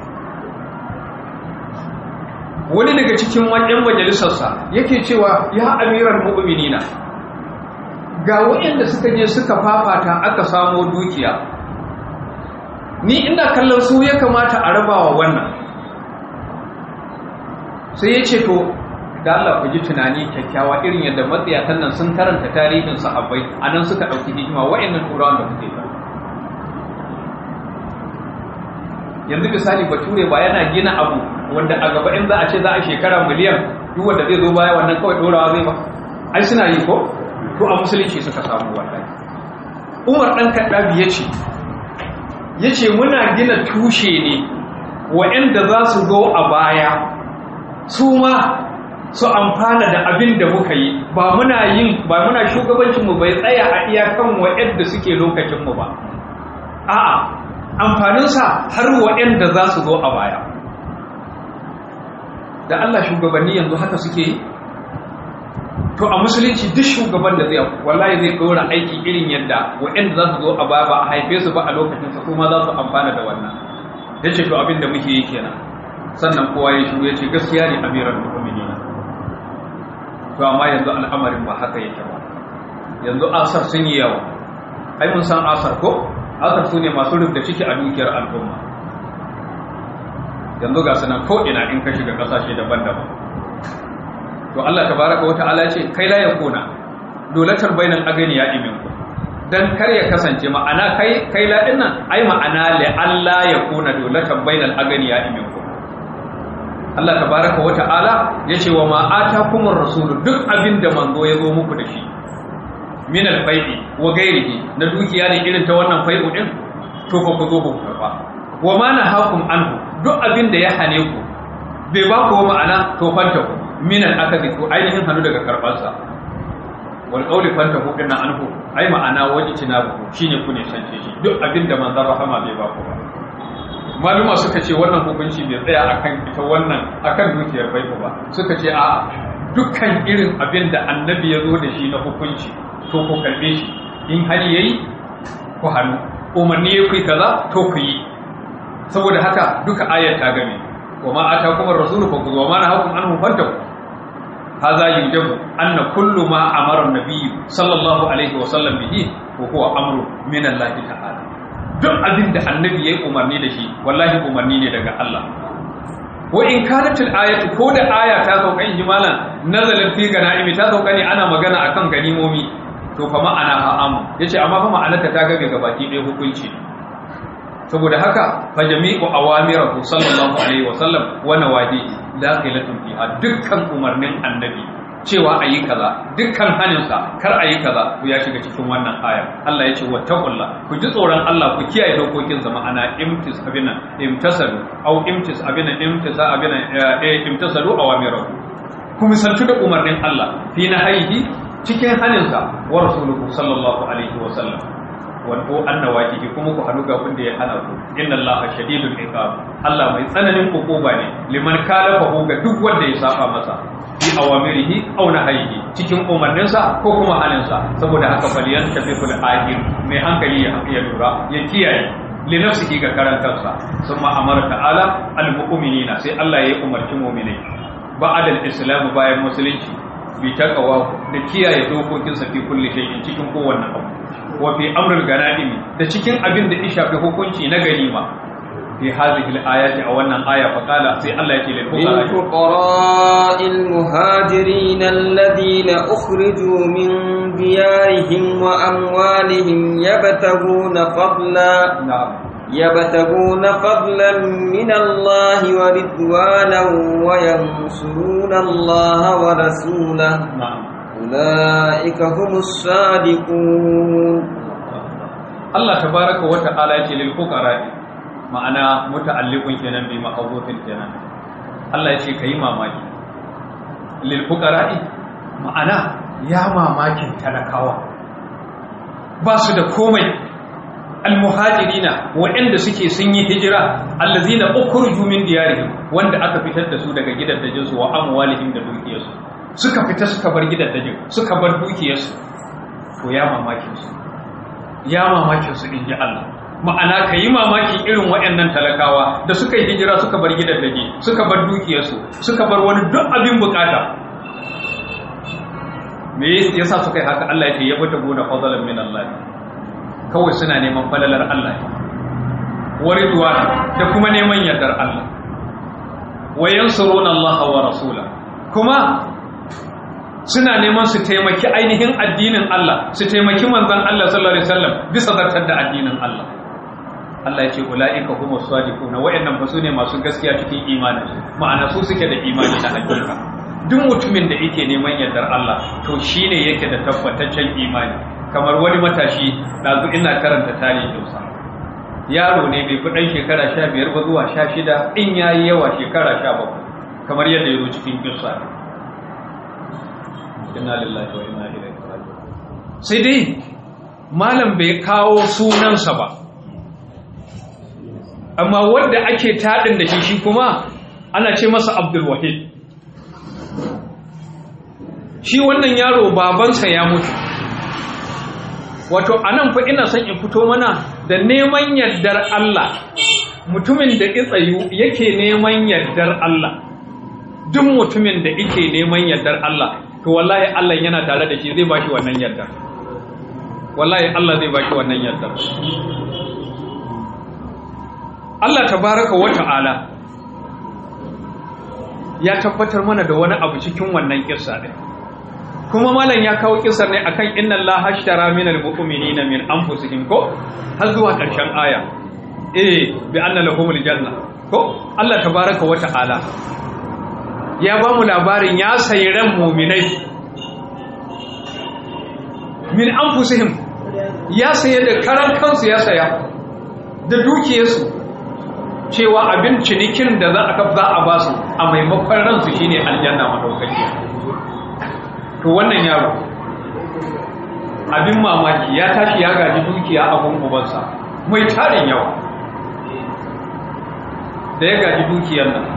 wani daga cikin wajen majalisarsa yake cewa ya amiran mu'minina ga waɗanda suka je suka fafata aka samo dukiya ni ina kallon su ya kamata a rabawa wannan sai ya ce to da Allah ku ji tunani kyakkyawa irin yadda matsayatan nan sun karanta tarihin sahabbai a nan suka ɗauki hikima wa'annan turawan da kuke ba yanzu misali bature ba yana gina abu wanda a gaba in za a ce za a shekara miliyan duk wanda zai zo baya wannan kawai dorawa zai ba ai suna yi ko to a musulunci suka samu wannan umar dan kaddabi yace yace muna gina tushe ne wa'anda za su zo a baya su ma su amfana da abin da muka yi ba muna yin ba muna shugabancin mu bai tsaya a iyakan wa'anda suke lokacin mu ba a'a amfaninsa har waɗanda za su zo a baya da Allah shugabanni yanzu haka suke yi to a musulunci duk shugaban da zai wallahi zai ɗora aiki irin yadda waɗanda za su zo a baya ba a haife su ba a lokacin su kuma za su amfana da wannan ya ce to abin da muke yi kenan sannan kowa ya shigo ya ce gaskiya ne amiran mu'minin to amma yanzu al'amarin ba haka yake ba yanzu asar sun yi yawa ai mun san asar ko asar su ne masu rubda ciki a dukiyar al'umma yanzu ga sunan ko'ina in ka shiga ƙasashe daban-daban to Allah tabaraka wata'ala ce kai la yakuna dolatar bainal aganiya iminku dan kar ya kasance ma'ana kai kai la dinnan ai ma'ana li Allah yakuna dolatar bainal aganiya iminku Allah tabaraka wata'ala yace wa ma atakumur rasul duk abinda manzo ya zo muku da shi min alfai'i wa gairihi na dukiya ne irin ta wannan fai'u din to fa ku zo ku karba wa ma nahakum anhu duk abin da ya hane ku bai ba ku ma'ana to fanta ku min al-akadi ku ainihin hanu daga karban sa wal qawli fanta ku dinna anhu ai ma'ana waji tinabu shine ku ne sance shi duk abin da manzon rahama bai ba ku ba maluma suka ce wannan hukunci bai tsaya akan ita wannan akan dukiyar fai'u ba suka ce a'a dukkan irin abin da annabi ya zo da shi na hukunci to ku karbe shi in hali yayi ku hannu umarni ya kai kaza to ku yi saboda haka duka ayar ta game wa ma atakum ar-rasul fa khudhu wa ma nahakum anhu fantahu hadha yujabu anna kullu ma amara an-nabiy sallallahu alaihi wa sallam bihi wa huwa amru min Allah ta'ala duk abin da annabi yayi umarni da shi wallahi umarni ne daga Allah wa in kanat al-ayatu ko da aya ta sauka in jimalan nazalat fi ganaimi ta sauka ne ana magana akan ganimomi to fa ma'ana ha'amu yace amma fa ma'anarta ta gabe ga baki ɗaya hukunci saboda haka fa jami'u awamirahu sallallahu alaihi wa sallam wa nawadihi dakhilatun fiha dukkan umarnin annabi cewa ayi kaza dukkan haninsa kar ayi kaza ku ya shiga cikin wannan aya Allah yace wattaqullah ku ji tsoron Allah ku kiyaye dokokin sa ma'ana imtis abina imtasalu au imtis abina imtisa abina eh imtasalu awamirahu ku misaltu da umarnin Allah fi nahayihi cikin haninsa wa rasuluhu sallallahu alaihi wa sallam wato annawajihi kuma ku hannu ga wanda ya hana ku inna allaha shadidul iqab Allah mai tsananin hukuma ne liman kalafahu ga duk wanda ya saba masa bi awamirihi aw nahyihi cikin umarninsa ko kuma haninsa saboda haka faliyan tafiqul aqil mai hankali ya ya lura ya kiyaye li nafsihi ga karan kansa summa amara ta'ala al mu'minina sai Allah ya umarci mu'minai ba'da al islam bayan musulunci bi taqwa da kiyaye dokokinsa fi kulli shay'in cikin kowanne abu wa fi amrul ganaimi da cikin abin da ya shafi hukunci na ganima fi hadhihi al-ayati a wannan aya fa qala sai Allah yake lil fuqara للفقراء المهاجرين الذين أخرجوا من ديارهم وأموالهم يبتغون فضلا na'am يبتغون فضلا من الله ورضوانا وينصرون الله ورسوله na'am أولئك هم الصادقون Allah tabaraka wa ta'ala yake lil fuqara ma'ana muta'alliqun kenan bi ma'rufin kenan Allah yace kai mamaki lil fuqara ma'ana ya mamakin talakawa ba su da komai almuhajirina waɗanda suke sun yi hijira allazina ukhruju min diyarihim wanda aka fitar da su daga gidajen su wa amwalihim da dukiyarsu suka fita suka bar gidajen suka bar dukiyarsu to ya mamakin su ya mamakin su inji Allah ma'ana ka yi mamakin irin waɗannan talakawa da suka yi hijira suka bar gidajen suka bar dukiyarsu suka bar wani duk abin bukata me yasa suka yi haka Allah ya ce ya bata gona fadalan min Allah kawai suna neman falalar Allah wa ridwan da kuma neman yardar Allah wa yansuruna Allah wa rasula kuma suna neman su taimaki ainihin addinin Allah su taimaki manzon Allah sallallahu alaihi wasallam bisa zartar da addinin Allah Allah ya ce ulaika humus sadiquna wayannan fa sune masu gaskiya cikin imani ma'ana su suke da imani na hakika duk mutumin da yake neman yardar Allah to shine yake da tabbataccen imani kamar wani matashi dazu ina karanta tarihinsa yaro ne bai fi ɗan shekara sha biyar ba zuwa sha shida in ya yi yawa shekara sha bakwai kamar yadda ya zo cikin kisa inna lillahi wa inna ilaihi raji'un sai dai malam bai kawo sunansa ba amma wanda ake taɗin da shi shi kuma ana ce masa abdul wahid shi wannan yaro babansa ya mutu wato anan fa ina son in fito mana da neman yardar Allah mutumin da tsayu yake neman yardar Allah duk mutumin da yake neman yardar Allah to wallahi Allah yana tare da shi zai bashi wannan yardar wallahi Allah zai bashi wannan yardar Allah tabaraka wa ta'ala ya tabbatar mana da wani abu cikin wannan kissa din kuma malam ya kawo kisar ne akan inna Allah hashtara minal mu'minina min anfusihim ko har zuwa ƙarshen aya eh bi anna lahumul janna ko Allah tabaraka wa ta'ala ya ba mu labarin ya sayi ran mu'minai min anfusihim ya saye da karan kansu ya saya da dukiyarsu cewa abin cinikin da za a za a basu a maimakon ransu shine aljanna madaukakiya to wannan yaro abin mamaki ya tashi ya gaji dukiya a gungubansa mai tarin yawa da ya gaji dukiyar nan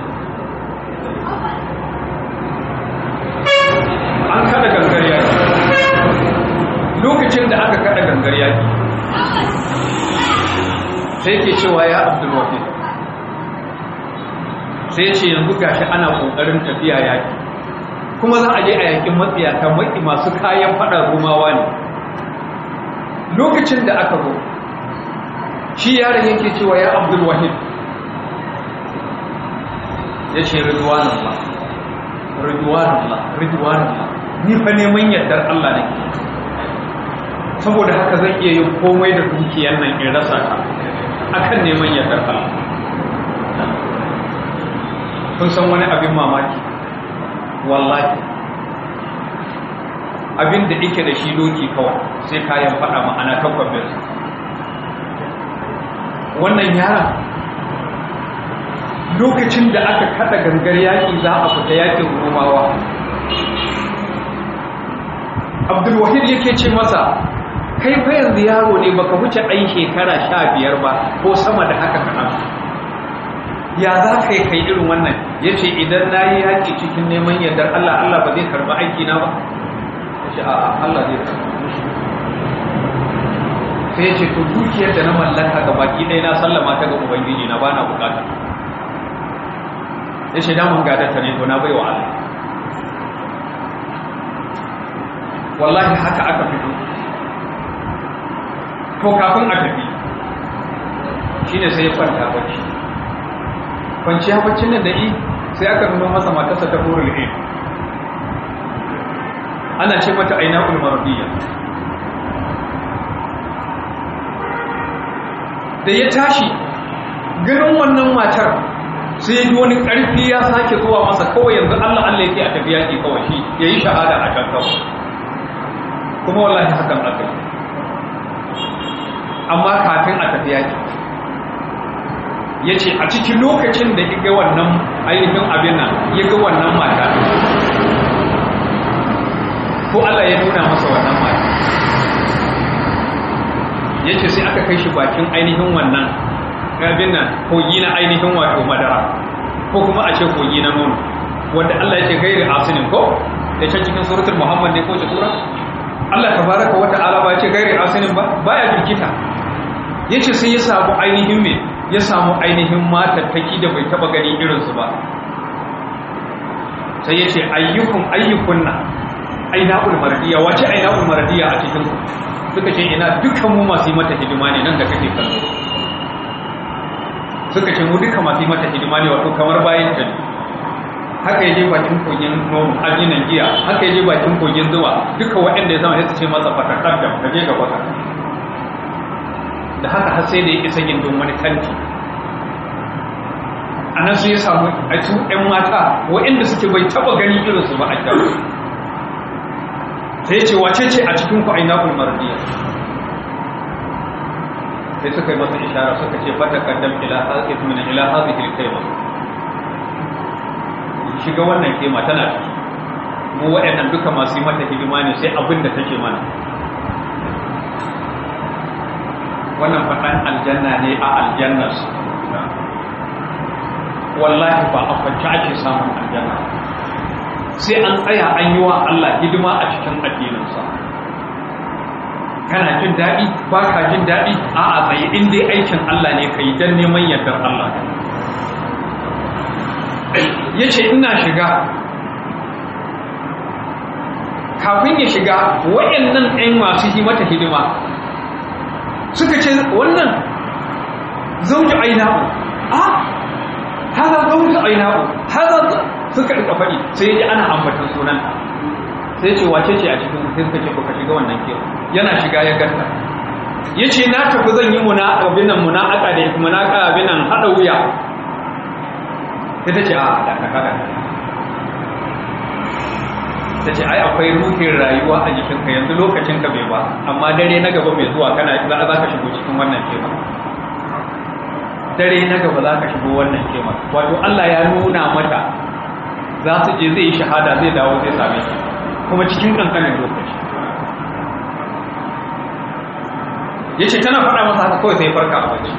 an kada gangar yaki lokacin da aka kada gangar yaki sai ke cewa ya abdulwafi sai ce yanzu gashi ana kokarin tafiya yaki kuma za a je a yakin matsiyata maki masu kayan fada romawa ne lokacin da aka zo shi yaron yake cewa ya abdul wahid ya ce ridwanullah ridwanullah ridwanullah ni fa neman yardar Allah ne saboda haka zan iya yin komai da dukiyar nan in rasa ta akan neman yardar Allah kun san wani abin mamaki wallahi abin da ike da shi doki kawai sai kayan fada ma'ana takwabin wannan yaran lokacin da aka kada gangar yaƙi za a fita yaƙin romawa abdulwahid yake ce masa kai fa yanzu yaro ne baka wuce ɗan shekara sha biyar ba ko sama da haka kaɗan ya za ka yi kai irin wannan ya ce idan na yi yaƙi cikin neman yardar Allah Allah ba zai karɓi aiki na ba ya ce a Allah zai karɓi sai ya ce to dukiyar da na mallaka ga baki ɗaya na sallama ta ga ubangiji na ba na bukata ya ce damun gadata ne to na bai wa Allah wallahi haka aka fito to kafin a tafi shine sai ya kwanta bacci kwanciya baccin nan da i sai aka nuna masa matarsa ta hurul ilm ana ce mata aina ulmarudiyya da ya tashi ganin wannan matar sai ya ji wani ƙarfi ya sake zuwa masa kawai yanzu Allah Allah yake a tafi yaƙi kawai shi ya yi shahada a can kawai kuma wallahi hakan aka yi amma kafin a tafi yaƙi ya ce a cikin lokacin da ya ga wannan ainihin abin nan ya ga wannan mata ko Allah ya nuna masa wannan mata ya ce sai aka kai shi bakin ainihin wannan abin nan kogi na ainihin wato madara ko kuma a ce kogi na nono wanda Allah ya ce gairi asinin ko da can cikin suratul muhammad ne ko ce sura Allah tabaraka wa ta'ala ba ya ce gairi asinin ba baya birkita yace sai ya samu ainihin me ya samu ainihin matattaki da bai taba gani irinsu ba sai ya ce ayyukun ayyukunna aina ulmardiya wace aina ulmardiya a cikin suka ce ina dukkan mu masu yi mata hidima ne nan da kake kallo suka ce mu duka masu yi mata hidima ne wato kamar bayan ta ne haka yaje bakin kogin nono ajinan giya haka yaje bakin kogin zuwa duka waɗanda ya zama sai su ce masa fatakar da ka je ga baka da haka har sai da ya isa gindin wani kanti a nan su ya samu a su ‘yan mata waɗanda suke bai taɓa gani irinsu ba a kyau sai ya ce wace ce a cikin ku aina ulmardiya sai suka yi masa ishara suka ce fata kaddam ila hazi min ila hazi hilkaima shiga wannan kema tana ciki mu waɗannan duka masu yi mata hidima ne sai abin da take mana wannan faɗan aljanna ne a aljannas wallahi ba a kwanci ake samun aljanna sai an tsaya an yi wa Allah hidima a cikin addininsa kana jin daɗi ba ka jin daɗi a a tsaye in dai aikin Allah ne ka yi don neman yardar Allah ya ce ina shiga kafin ya shiga waɗannan ɗan masu yi mata hidima suka ce wannan zauji ainahu a haza zauji ainahu haza suka rika faɗi sai ya ji ana ambatan sunan sai ce wace ce a cikin sai suka ce baka shiga wannan ke yana shiga ya ganta ya ce na tafi zan yi muna abin nan muna aka da muna aka abin nan haɗa wuya sai ta ce a da ka kada ta ce ai akwai ruhin rayuwa a jikinka yanzu lokacinka bai ba amma dare na gaba mai zuwa kana za ka shigo cikin wannan kema dare na gaba za ka shigo wannan kema wato Allah ya nuna mata za su je zai yi shahada zai dawo zai same shi kuma cikin kankanin lokaci ya ce tana faɗa masa haka kawai sai farka a waje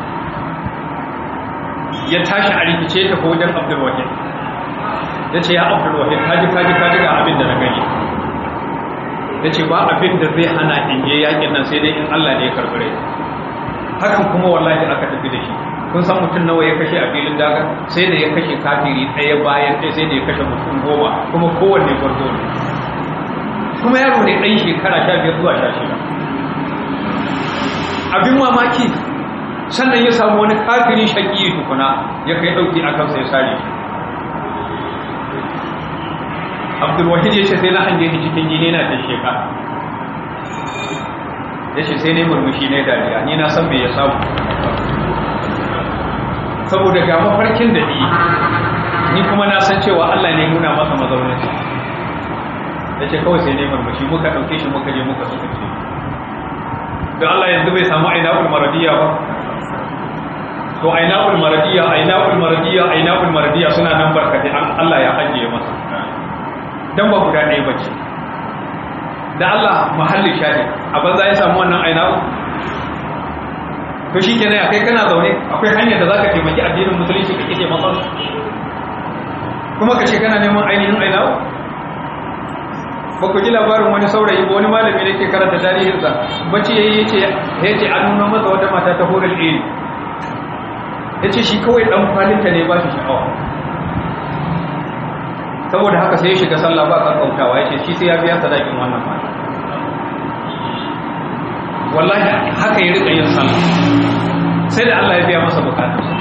ya tashi a rikice ta ko wajen abdulwahid ya ce ya abdulwahid kaji kaji kaji ga abin da na gani ya ce ba abin da zai hana in je yakin nan sai dai in Allah ne ya karɓi hakan kuma wallahi aka tafi da shi kun san mutum nawa ya kashe a filin daga sai da ya kashe kafiri ɗaya bayan ɗaya sai da ya kashe mutum goma kuma kowanne gwarzo ne kuma yaro ne ɗan shekara sha biyar zuwa sha shida abin mamaki sannan ya samu wani kafiri shaƙi tukuna ya kai ɗauki a kansa ya sare shi abdulwahid ya ce sai na hange ni cikin jini na ta sheka ya ce sai ne murmushi ne dariya ni na san me ya samu saboda ga mafarkin da ni ni kuma na san cewa Allah ne nuna masa mazauninsa ya ce kawai sai ne murmushi muka ɗauke shi muka je muka suka ce da Allah yanzu bai samu aina maradiya ba to aina maradiya aina maradiya aina maradiya suna nan barkatai Allah ya ajiye masa dan ba guda ɗaya bace da Allah mahalli shahid a banza ya samu wannan aina to shi kenan ya kai kana zaune akwai hanyar da za ka taimaki addinin musulunci ka kike matsar kuma ka ce kana neman ainihin aina ba ku ji labarin wani saurayi ba wani malami da ke karanta tarihinsa bacci ya yi ya ce ya ce an nuna masa wata mata ta horar iri ya ce shi kawai ɗan kwalinta ne ba shi sha'awa saboda haka sai ya shiga sallah ba kankautawa ya ce shi sai ya biya sadakin wannan mata wallahi haka ya rika yin sallah sai da Allah ya biya masa bukatunsa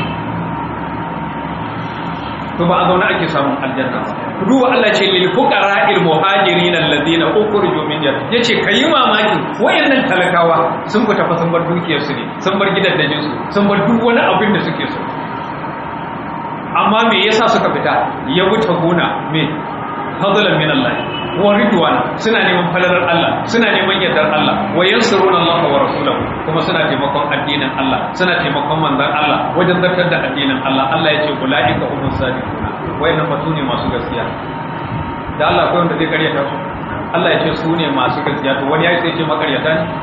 to ba a zaune ake samun aljanna ba duba Allah ce lil fuqara il muhajirin alladhina ukhriju min diyar yace kayi mamaki wayannan talakawa sun fita fa sun bar dukiyar su ne sun bar gidajen su sun bar duk wani abin da suke so amma me yasa suka fita ya wuce gona me fadlan min Allah wa ridwan suna neman falalar Allah suna neman yardar Allah wa yansuruna Allah wa rasulahu kuma suna taimakon addinin Allah suna taimakon manzon Allah wajen zartar da addinin Allah Allah ya ce ulaika humus sadiquna wayannan fa sune masu gaskiya da Allah akwai wanda zai karyata su Allah ya ce su ne masu gaskiya to wani ya sai ce makaryata ne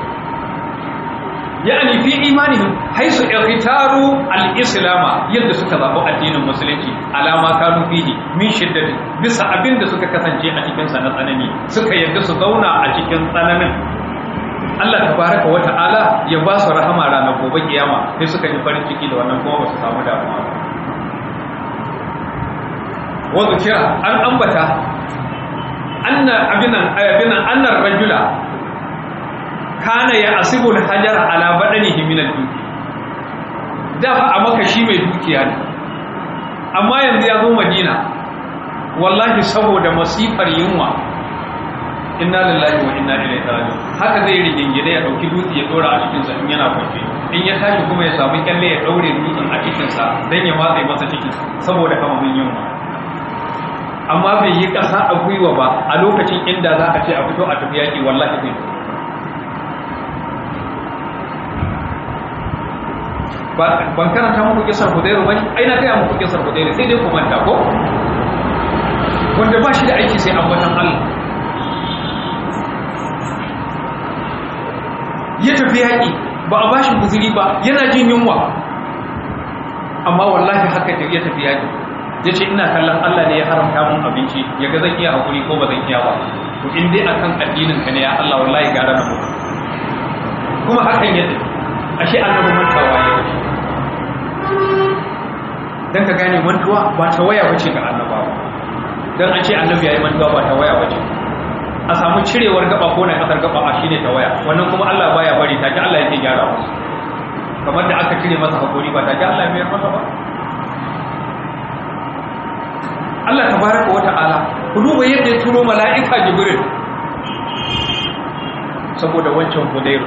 yani fi imanihim haisu ikhtaru al-islama yadda suka zabi addinin musulunci alama kanu fihi min shiddati bisa abin da suka kasance a cikin sa na tsanani suka yadda su zauna a cikin tsananin Allah tabaraka wa ta'ala ya ba su rahama ranar gobe kiyama sai suka yi farin ciki da wannan kuma ba su samu damuwa ba wa kira an ambata anna abinan abinan annar rajula kana ya asibul hajar ala badanihi min al-duki da fa a maka shi mai dukiya ne amma yanzu ya zo madina wallahi saboda masifar yunwa inna lillahi wa inna ilaihi raji'un haka zai rigingine ya dauki dutse ya dora a cikin sa in yana kwafe in ya tashi kuma ya samu kyalle ya daure dutsen a cikin sa dan ya matsa masa cikin saboda kamamin yunwa amma bai yi kasa a gwiwa ba a lokacin inda za a ce a fito a tafi yaki wallahi bai ban karanta muku kisar hudairu bane ai na gaya muku kisar hudairu sai dai ku manta ko wanda ba shi da aiki sai ambatan Allah ya tafi yaƙi ba a bashi guzuri ba yana jin yunwa amma wallahi haka ya tafi yaƙi ya ce ina kallon Allah ne ya haramta mun abinci ya ga zan iya hakuri ko ba zan iya ba to in dai akan addinin ka ne ya Allah wallahi gara na mutu kuma hakan ya tafi ashe annabi mantawa ya yi dan ka gane mantuwa ba ta waya bace ga annabawa dan an ce annabi yayi mantuwa ba ta waya bace a samu cirewar gaba ko na kasar gaba a shine ta waya wannan kuma Allah baya bari ta ji Allah yake gyara musu kamar da aka cire masa hakuri ba ta ji Allah ya mayar masa ba Allah tabaraka wa ta'ala ku duba yadda ya turo mala'ika Jibril saboda wancan Hudayr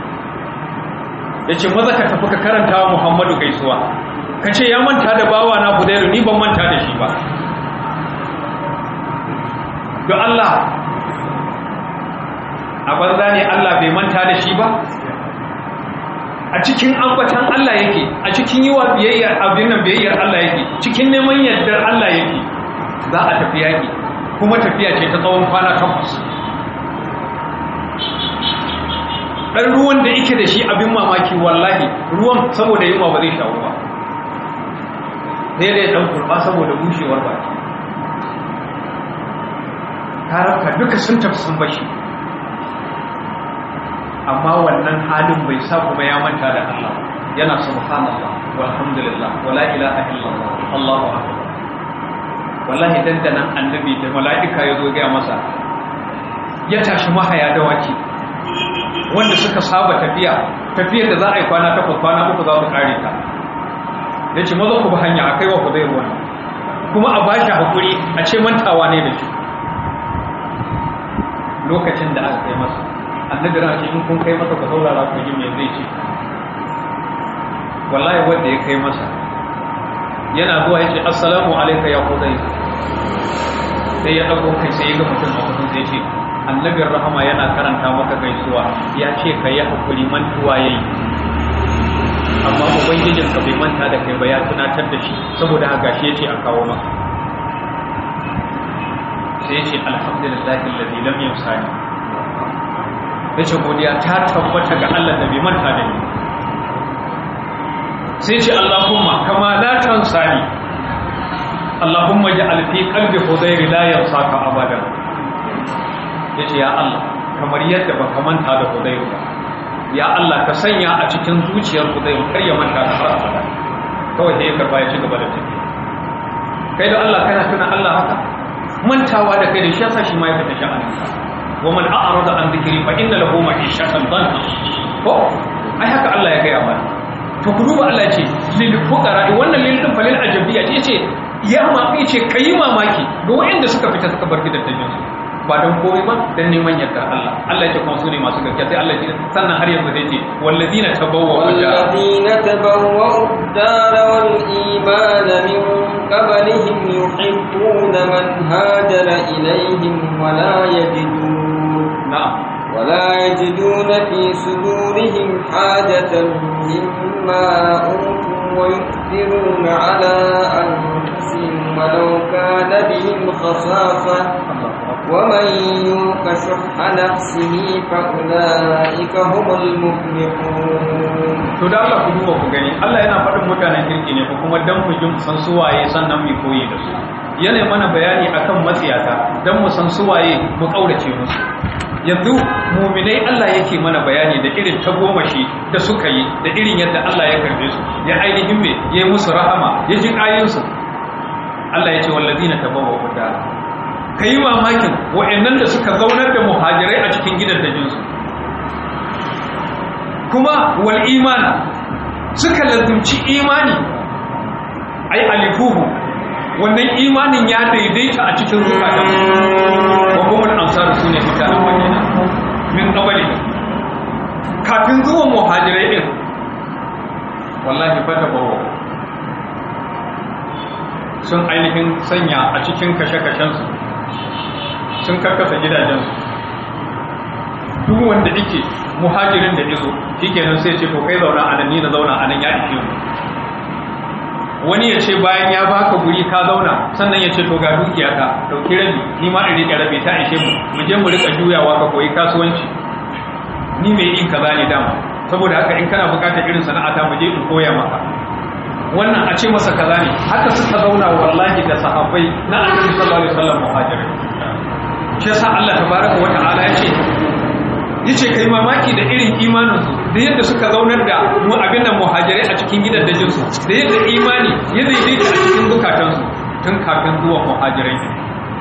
yace maza ka tafi ka karanta wa Muhammadu gaisuwa kace ya manta da bawa na Hudayr ni ban manta da shi ba don Allah a banza ne Allah bai manta da shi ba a cikin ambatan Allah yake a cikin yi wa biyayyar abin nan biyayyar Allah yake cikin neman yardar Allah yake za a tafi yaki kuma tafiya ce ta tsawon kwana takwas ɗan ruwan da yake da shi abin mamaki wallahi ruwan saboda yunwa ba zai shawo ba sai da ya ɗan kurɓa saboda bushewar baki tarafka duka sun tafi sun bashi amma wannan halin bai sa kuma ya manta da Allah yana subhanallah walhamdulillah wala ilaha illallah Allahu akbar wallahi dandanan annabi da mala'ika ya zo ga masa ya tashi mahaya da waki wanda suka saba tafiya tafiyar da za a yi kwana takwas kwana uku za su kare ta ya ce maza ku ba hanya a kai wa ku zai ruwa kuma a bashi hakuri a ce mantawa ne da shi lokacin da aka kai masa annabi ran in kun kai masa ku saurara ku ji me zai ce wallahi wanda ya kai masa yana zuwa yace assalamu alayka ya qudai sai ya dago kai sai ya ga mutum a kusa sai ce annabin rahama yana karanta maka gaisuwa ya ce ka yi hakuri mantuwa yayi amma ubangijin ka bai manta da kai ba ya tunatar da shi saboda haka shi yace a kawo maka sai yace alhamdulillahi alladhi lam yamsani yace godiya ta tabbata ga Allah da bai manta da ni sai ce Allahumma kama la tansani Allahumma ja'al fi qalbi hudayr la yansaka abadan yace ya Allah kamar yadda baka manta da hudayr ba ya Allah ka sanya a cikin zuciyar hudayr kar ya manta da har abada kawai sai ya karba ya ci gaba da tafiya kai da Allah kana tuna Allah haka mantawa da kai da shi yasa shi ma ya fita sha'anin ka wa man a'rada an dhikri fa inna lahu ma'ishatan dhanka ko ai haka Allah ya gaya mana to ku duba Allah ya ce lil fuqara wannan lil din falil ajabiyya ce ce ya ma ce kai mamaki ga wanda suka fita suka bar gidan dajin su ba don komai ba dan neman yardar Allah Allah ya ce kuma su ne masu gaskiya sai Allah ya ce sannan har yanzu zai ce wallazina tabawwa'u والذين تبوأوا الدار والإيمان من قبلهم يحبون من هاجر إليهم ولا يجدون na'am ولا يجدون في صدورهم حاجة مما أوتوا ويؤثرون على أنفسهم ولو كان بهم خصاصة ومن يوق شح نفسه فأولئك هم المفلحون to da Allah ku duba ku gani Allah yana faɗin mutanen kirki ne ko kuma dan mu jin san suwaye sannan mu koyi da su yana mana bayani akan matsiyata dan mu san suwaye mu kaurace musu yanzu muminai Allah yake mana bayani da irin tagomashi da suka yi da irin yadda Allah ya karbe su ya ainihin me ya yi musu rahama ya ji ayinsu Allah ya ce wallazina tabawwa'u dar kai mamakin wa'annan da suka zaunar da muhajirai a cikin gidan dajinsu kuma wal imana suka lazumci imani ai alifuhu wannan imanin ya daidaita a cikin zukatan wa kuma ansar su ne mutanen madina min qabli kafin zuwan muhajirai din wallahi fata bawo sun ainihin sanya a cikin kashe-kashensu sun karkasa gidajensu duk wanda yake muhajirin da izo shikenan sai ce to kai zauna a nan ni na zauna a nan ya ishe mu wani ya ce bayan ya baka guri ka zauna sannan ya ce to ga dukiya ka dauki rabi ni ma in rike rabi ta ishe mu mu je mu rika juyawa ka koyi kasuwanci ni mai yin kaza ne dama saboda haka in kana bukatar irin sana'ata mu je in koya maka wannan a ce masa kaza ne haka suka zauna wallahi da sahabbai na annabi sallallahu alaihi wasallam muhajirai shi yasa Allah tabaraka wa ta'ala ya ce yace kai mamaki da irin imaninsu da yadda suka zaunar da mu abin nan muhajirai a cikin gidan dajinsu da yadda imani ya daidaita a cikin zukatansu tun kafin zuwa muhajirai ne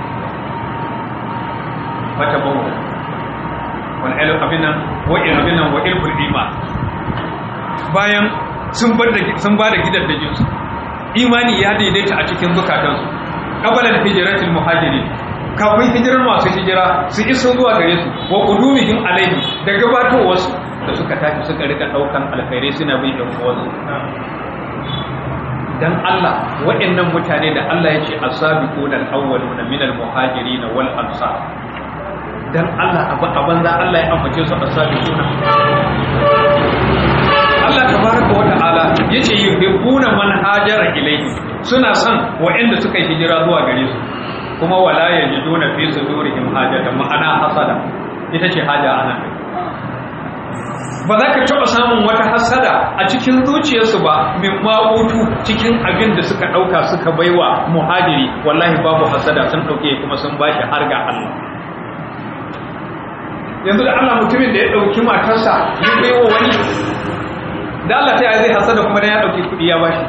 wata bawo wal ilu abin nan wa il abin nan wa ilful iman bayan sun bar da sun ba da gidan dajinsu imani ya daidaita a cikin zukatansu qabala al-hijratil muhajirin kafin hijirar masu hijira su iso zuwa gare su wa qudumihim alaihi da gabatowarsu da suka tafi suka rika daukan alkhairai suna bin ɗan uwansu dan Allah waɗannan mutane da Allah ya ce as-sabiquna al-awwaluna min al-muhajirin wal ansar dan Allah abu aban za Allah ya ambace su as-sabiquna Allah tabaraka wa ta'ala yace yuhibbuna man hajara ilayhi suna son waɗanda suka yi hijira zuwa gare su kuma wala yajiduna fi sudurihim hajatan ma'ana hasada ita ce haja anan ba za ka taɓa samun wata hasada a cikin zuciyarsu ba min ma'utu cikin abin da suka ɗauka suka baiwa muhajiri wallahi babu hasada sun ɗauke kuma sun bashi har ga Allah yanzu da Allah mutumin da ya ɗauki matarsa ya baiwa wani da Allah ta yi zai hasada kuma da ya ɗauki kuɗi ya bashi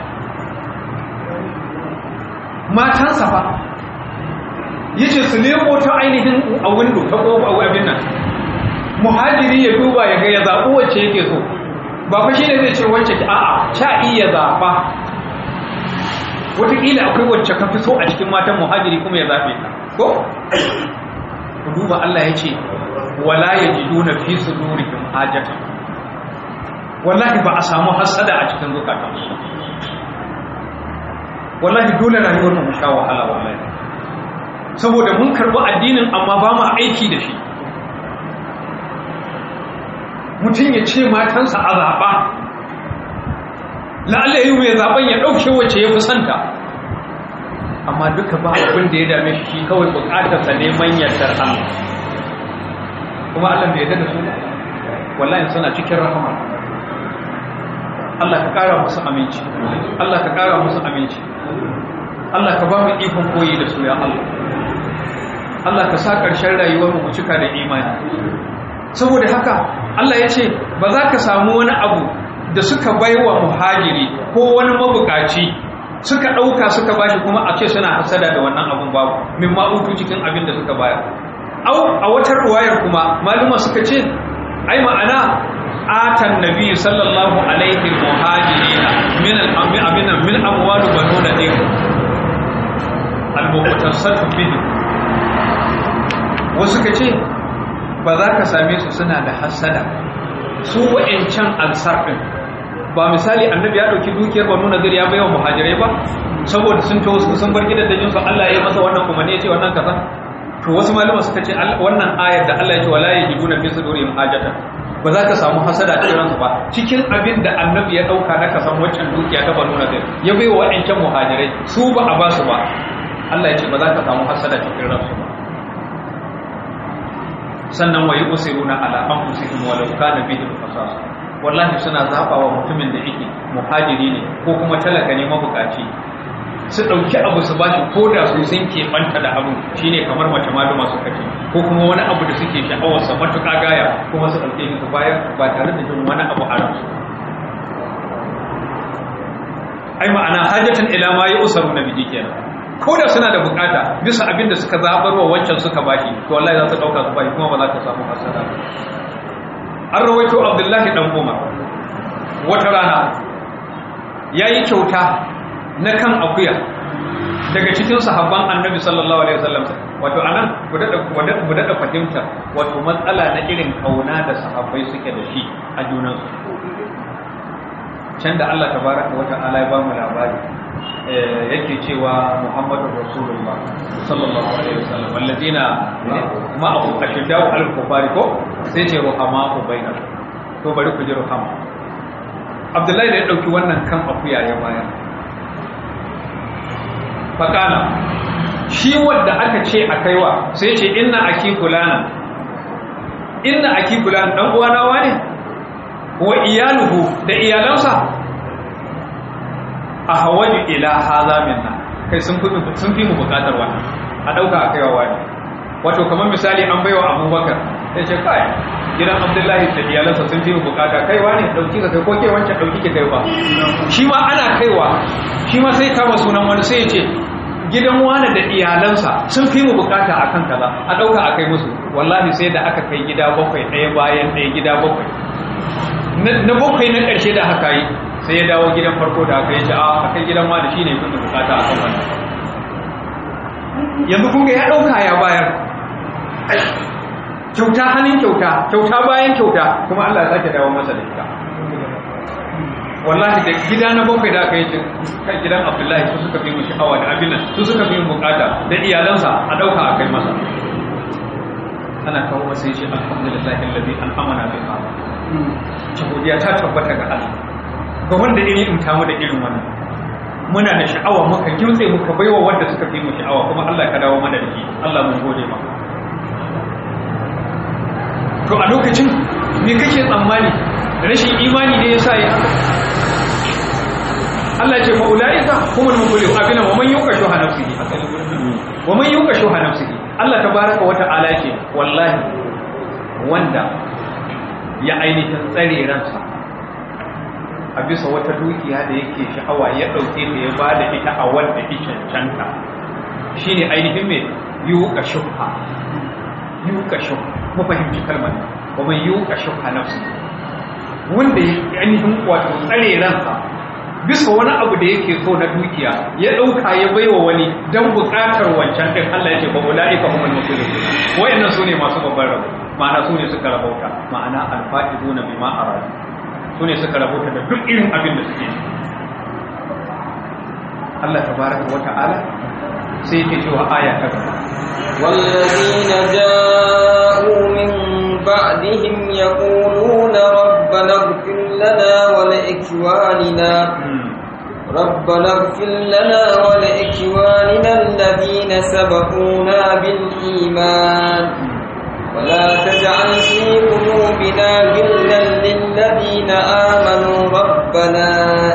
matansa fa yace su nemo ta ainihin a windo ta kofa a abin nan muhajiri ya duba ya ga ya zaɓi wacce yake so ba fa shine zai ce wacce ki a'a cha iya zaɓa wataƙila akwai wacce ka fi so a cikin matan muhajiri kuma ya zaɓe ta ko ku duba Allah ya ce wala yajiduna fi sudurihim hajatan wallahi ba a samu hasada a cikin zukatan su wallahi dole rayuwar mu sha wahala wallahi saboda mun karɓi addinin amma ba mu aiki da shi mutum ya ce matansa a zaɓa la'alla yi mai zaɓen ya ɗauke wacce ya fi santa amma duka ba abin da ya dame shi shi kawai buƙatarsa neman yardar Allah kuma Allah bai yarda da su wallahi suna cikin rahama Allah ka ƙara musu aminci Allah ka ƙara musu aminci Allah ka ba mu ikon koyi da su ya Allah Allah ka sa ƙarshen rayuwar mu cika da imani saboda haka Allah ya ce ba za ka samu wani abu da suka baiwa muhajiri ko wani mabukaci suka ɗauka suka bashi kuma a ce suna hasada da wannan abun babu min ma'utu cikin abin da suka bayar au a wata ruwayar kuma maluma suka ce ai ma'ana atan nabi sallallahu alaihi muhajirina min al-amina min amwal banu nadir al-muqtasat bihi wasu ka ce ba za ka same su suna da hasada su wa'ancan ansar din ba misali annabi ya dauki dukiyar banu nadir ya baiwa muhajirai ba saboda sun to sun bar gidan dajin su Allah ya masa wannan kuma ne ya ce wannan kaza to wasu malama suka ce wannan ayar da Allah ya ce wala yajiduna fi sudurihim hajatan ba za ka samu hasada a cikin ba cikin abin da annabi ya dauka na kasan waccan dukiya ta banu nadir ya bai wa wa'ancan muhajirai su ba a ba su ba Allah ya ce ba za ka samu hasada cikin ransu ba sannan wayi usiruna ala anfusihim walau kana bihim qasas wallahi suna zaba wa mutumin da yake muhajiri ne ko kuma talaka ne mabukaci su ɗauki abu su bashi ko da su sun keɓanta da abu shine kamar mace maluma suka ce ko kuma wani abu da suke sha'awarsa matuƙa gaya kuma su ɗauke su bayar ba tare da jin wani abu a ransu ai ma'ana hajjatan ila ma ya usaru na biji kenan ko da suna da bukata bisa abin da suka zabar wa wancan suka bashi to wallahi za su ɗauka su bashi kuma ba za ka samu hasara an rawaito abdullahi dan umar wata rana ya yi kyauta na kan akuya daga cikin sahabban annabi sallallahu alaihi wasallam wato anan ku daɗa fahimta wato matsala na irin kauna da sahabbai suke da shi a junansu can da Allah tabaraka wa ta'ala ya ba mu labari yake cewa Muhammadu Rasulullah sallallahu alaihi wasallam wallazina ma'ahu ashiddau al-kufari ko sai ce ruhama bainal to bari ku ji ruhama Abdullahi da ya dauki wannan kan akuya ya bayar fakana shi wadda aka ce a kaiwa sai ce inna aki kulana inna aki kulana dan uwana wane wa iyaluhu da iyalansa a hawaju ila haza minna kai sun fi sun fi mu bukatar wannan a dauka a kaiwa wani wato kamar misali an baiwa abubakar sai ce kai gidan abdullahi da iyalansa sun fi mu bukata kaiwa ne dauki ka kai ko ke wancan dauki ki kaiwa shi ma ana kaiwa shi ma sai kama sunan wani sai ya ce gidan wani da iyalansa sun fi mu bukata a kan kaza a ɗauka a kai musu wallahi sai da aka kai gida bakwai ɗaya bayan ɗaya gida bakwai na bakwai na ƙarshe da haka yi sai ya dawo gidan farko da aka yi ce a kai gidan wani shi ne fi mu bukata a kan wannan yanzu kun ga ya ɗauka ya bayar kyauta hannun kyauta kyauta bayan kyauta kuma Allah ya sake dawo masa da ita wallahi da gida na bakwai da aka yi kan gidan abdullahi su suka fi mu sha'awa da abin nan su suka fi mu bukata da iyalansa a ɗauka a kai masa ana kawo masa yace alhamdulillahi alladhi an'amana bi hada ta godiya ta tabbata ga Allah ga wanda iri in tamu da irin wannan muna da sha'awa muka kimtse muka baiwa wanda suka fi mu sha'awa kuma Allah ka dawo mana da shi Allah mun gode maka to a lokacin me kake tsammani rashin imani ne yasa ya haka Allah ce fa'ula'ika kuma muflihu abina wa man yuka shuha nafsihi wa man yuka shuha nafsihi Allah tabaraka wa ta'ala ce wallahi wanda ya ainihin tsare ransa a bisa wata dukiya da yake sha'awa ya dauke ta ya bada ita a wanda ya cancanta shine ainihin me yuka shuha yuka shuha mu fahimci kalmar wa man yuka shuha nafsihi wanda ya ainihin wato tsare ransa bisa wani abu da yake so na dukiya ya ɗauka ya baiwa wani don buƙatar wancan ɗin Allah ya ce ba ula'ika humul muflihun wayannan sune masu babban rabo ma'ana sune suka rabauta ma'ana alfa'izuna bima aradu sune suka rabauta da duk irin abin da suke Allah tabaraka wa ta'ala sai yake cewa aya ta gaba والذين جاءوا من بعدهم يقولون ربنا اغفر لنا ولإخواننا ربنا اغفر لنا ولإخواننا الذين سبقونا بالإيمان ولا تجعل في قلوبنا غلا للذين آمنوا ربنا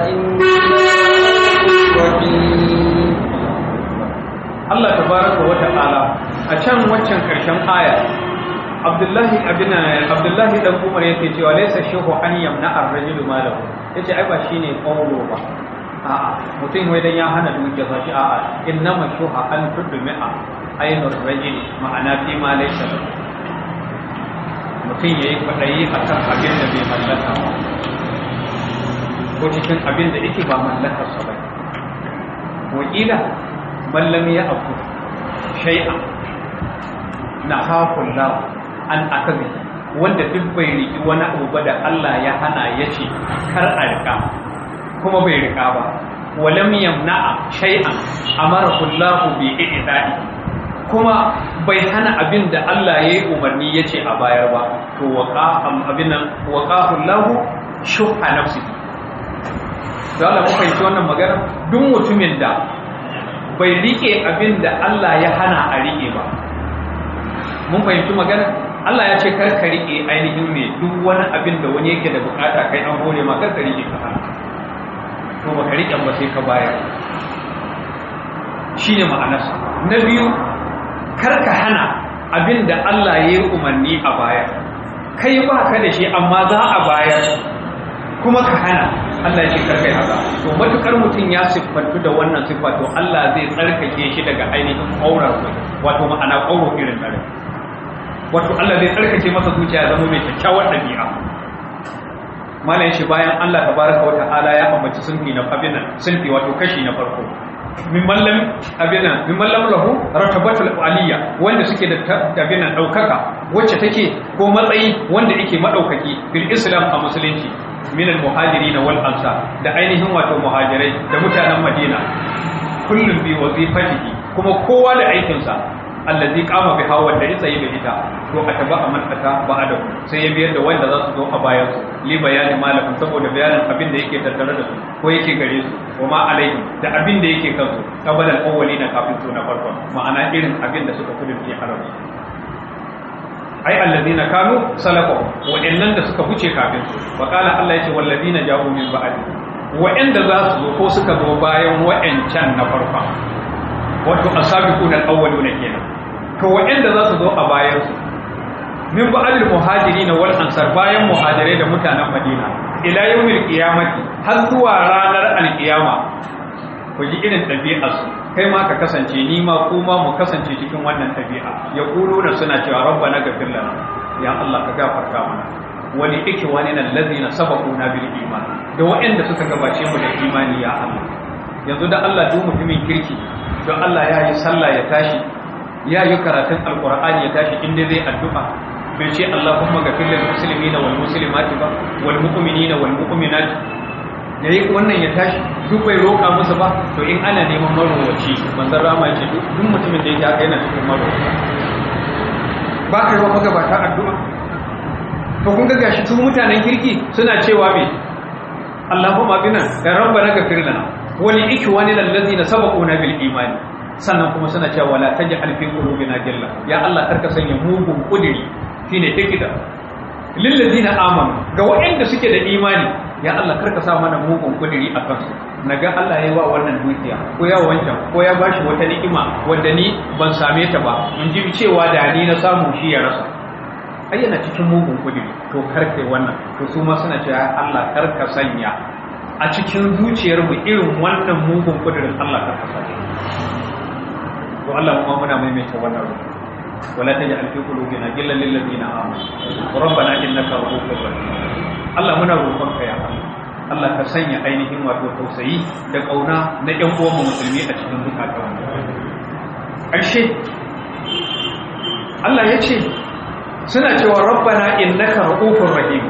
إنك رحيم Allah tabaraka wa ta'ala a can waccan karshen aya Abdullahi abina Abdullahi dan Umar yake cewa laysa shehu an yamna ar-rajul malahu yace ai ba shine qawlo ba a'a mutum wai dan ya hana dukiya sa shi a'a innama shuha an tudmi'a ainur rajuli ma'ana fi ma laysa lahu mutum yayi kwadayi akan abin da bai mallaka ba ko cikin abin da yake ba mallakar sa ba wakila man lam ya'kul shay'an nahafu Allah an akabi wanda duk bai riki wani abu ba da Allah ya hana ya ce kar a rika kuma bai rika ba walam yamna'a shay'an amarahu Allah bi i'da'i kuma bai hana abin da Allah ya yi umarni ya ce a bayar ba to waqa abin nan waqahu Allah shuha nafsi da Allah muka yi wannan magana duk mutumin da bai rike abin da Allah ya hana a rike ba mun fahimci magana Allah ya ce kar ka rike ainihin me duk wani abin da wani yake da bukata kai an hore ma kar ka rike ka hana to ba ka rike ba sai ka bayar shine ma'anarsa na biyu kar ka hana abin da Allah ya yi umarni a bayar kai ba ka da shi amma za a bayar kuma ka hana Allah ya ce kar kai haka to matukar mutum ya siffantu da wannan siffa to Allah zai tsarkake shi daga ainihin ƙaurar wato ma'ana ƙauro irin tare wato Allah zai tsarkake masa zuciya ya zama mai kyakkyawar ɗabi'a malam shi bayan Allah tabaraka wata'ala ya ambaci sunfi na abinan sunfi wato kashi na farko min mallam abinan min mallam lahu ratabatul aliyya wanda suke da abinan daukaka wacce take ko matsayi wanda yake madaukaki fil islam a musulunci min al muhajirin wal ansar da ainihin wato muhajirai da mutanen madina kullum bi wazifatihi kuma kowa da aikinsa allazi kama bi hawa da isa yi ita to a taba a manfata ba da sai ya biyar da wanda za su zo a bayan su li bayanin malamin saboda bayanin abin da yake tattare da su ko yake gare su wa ma alaihi da abin da yake kansu kabalan awwali na kafin su na farko ma'ana irin abin da suka kudin fi haramu ai allazina kanu salafu wa'annan da suka wuce kafin su wa qala Allah yace wallazina ja'u min ba'di wa'anda za su zo ko suka zo bayan wa'ancan na farko wato asabiquna al-awwaluna kenan to wa'anda za su zo a bayan su min ba'dil muhajirin wal ansar bayan muhajirai da mutanen Madina ila yawmil qiyamati har zuwa ranar al-qiyama ku ji irin ɗabi'ar su kai ma ka kasance ni ma kuma mu kasance cikin wannan ɗabi'a ya da suna cewa rabbana ghfir lana ya Allah ka gafarta mana wani ike wani nan lazina sabaquna bil iman da wa'anda suka gabace mu da imani ya Allah yanzu da Allah duk mutumin kirki don Allah ya yi sallah ya tashi ya yi karatun alkur'ani ya tashi inda zai addu'a bai ce Allahumma gafir lil muslimina wal muslimati ba wal mu'minina wal mu'minati da yi wannan ya tashi duk bai roƙa musu ba to in ana neman marowaci manzon rama ya ce duk mutumin da yake haka yana cikin marowaci ba ka yi wa magabata addu'a to kun ga gashi su mutanen kirki suna cewa me Allahumma bina ya rabbana gafir lana wani ikwani lallazina sabaquna bil imani sannan kuma suna cewa wala taj'al fi qulubina gilla ya Allah karka sanya mugun kudiri shine tikida lil ladina amanu ga waɗanda suke da imani ya Allah karka sa mana mugun kudiri a kansu naga Allah ya yi wa wannan dukiya ko ya wancan ko ya bashi wata ni'ima wanda ni ban same ta ba in ji cewa da ni na samu shi ya rasa ai yana cikin mugun kudiri to karkai wannan to su ma suna cewa Allah karka sanya a cikin zuciyarmu irin wannan mugun kudirin Allah ka kasa to Allah kuma muna maimaita wannan ruwa wala taj'al fi qulubina ghillan lil ladina amanu rabbana innaka ra'ufur rahim Allah muna roƙon ka ya Allah Allah ka sanya ainihin wato tausayi da kauna na ƴan uwan musulmi a cikin zukatan ƙarshe Allah ya ce suna cewa rabbana innaka ra'ufur rahim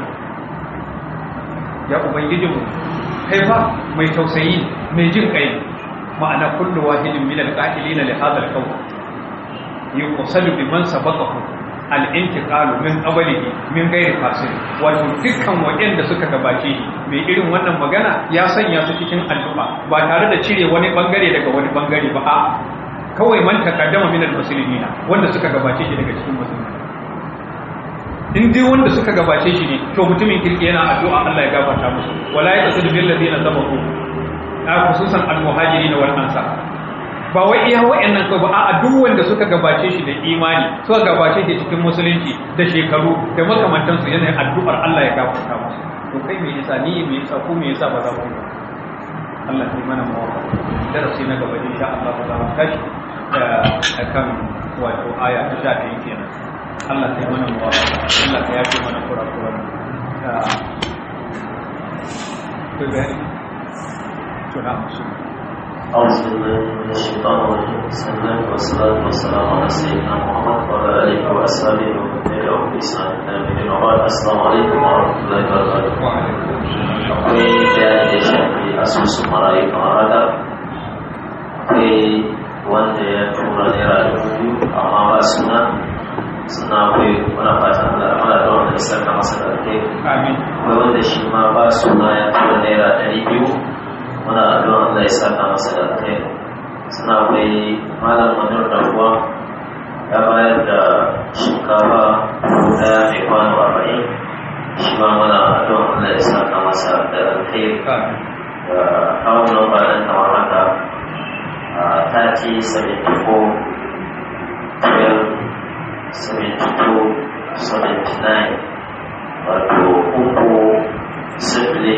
ya ubangijinmu kai fa mai tausayi mai jin kai ma'ana kullu wahidin min al-qa'ilina li hadha al-qawl yuqsalu biman sabaqahu al-intiqalu min qablihi min ghairi fasil wato dukkan waɗanda suka gabace shi mai irin wannan magana ya sanya su cikin addu'a ba tare da cire wani bangare daga wani bangare ba a kawai man takaddama min al-muslimina wanda suka gabace shi daga cikin musulmi in dai wanda suka gabace shi ne to mutumin kirki yana addu'a Allah ya gafarta musu wala ya tasadu bil ladina sabaqu a khususan al muhajirin wal ansar ba wai iya wa'annan ko ba a duk wanda suka gabace shi da imani suka gabace shi cikin musulunci da shekaru da makamantan su yana addu'ar Allah ya gafarta musu to kai me yasa ni me yasa ko me yasa ba za ku Allah ya mana mawaka darasi na gaba insha Allah za mu tashi akan wato aya ta sha ɗaya kenan Allah kai mana muwafaka Allah ka yafe mana kurakuran to bayani to na musu أعوذ بالله من الشيطان الرجيم بسم الله والصلاة والسلام على سيدنا محمد وعلى آله وأصحابه ومن تبعهم بإحسان إلى يوم الدين وبعد السلام عليكم ورحمة الله وبركاته. wa alaikum assalam Akwai bayanin da ya shafi asusun marayu kamar haka. Akwai wanda ya tura naira dubu biyu amma ba suna suna akwai muna fatan Allah mana da wanda ya saka masa da alheri. amin akwai wanda shi ma ba suna ya tura naira ɗari biyu muna addu'a Allah ya saka masa da kai suna akwai malam manur da kuwa ya bayar da shinkafa daya mai kwano arba'in shi ma muna addu'a Allah ya saka masa da kai amin da kawo namba nan kamar haka a 30 74 12 72 79 wato uku sifili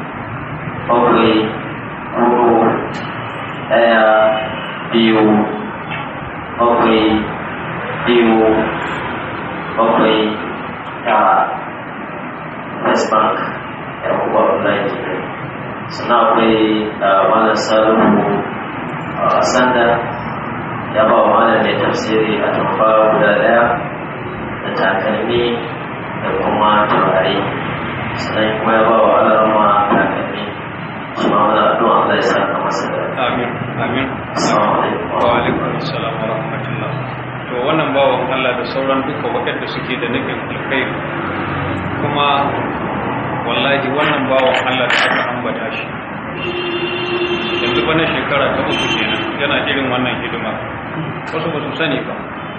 bakwai hudu ɗaya biyu bakwai biyu bakwai tara west bank ya kuwa online kenan sannan akwai malam salihu a sanda ya ba wa malam mai tafsiri a tamfa guda daya da takalmi da kuma turare sannan kuma ya ba wa alarma takalmi shi ma wani addu'a Allah ya saka masa da amin amin Assalamu alaikum. wa alaikum assalam wa rahmatullah to wannan bawan Allah da sauran duka waɗanda suke da nufin alkhairi kuma wallahi wannan bawan Allah da aka ambata shi yanzu bana shekara ta uku kenan yana irin wannan hidima wasu ba su sani ba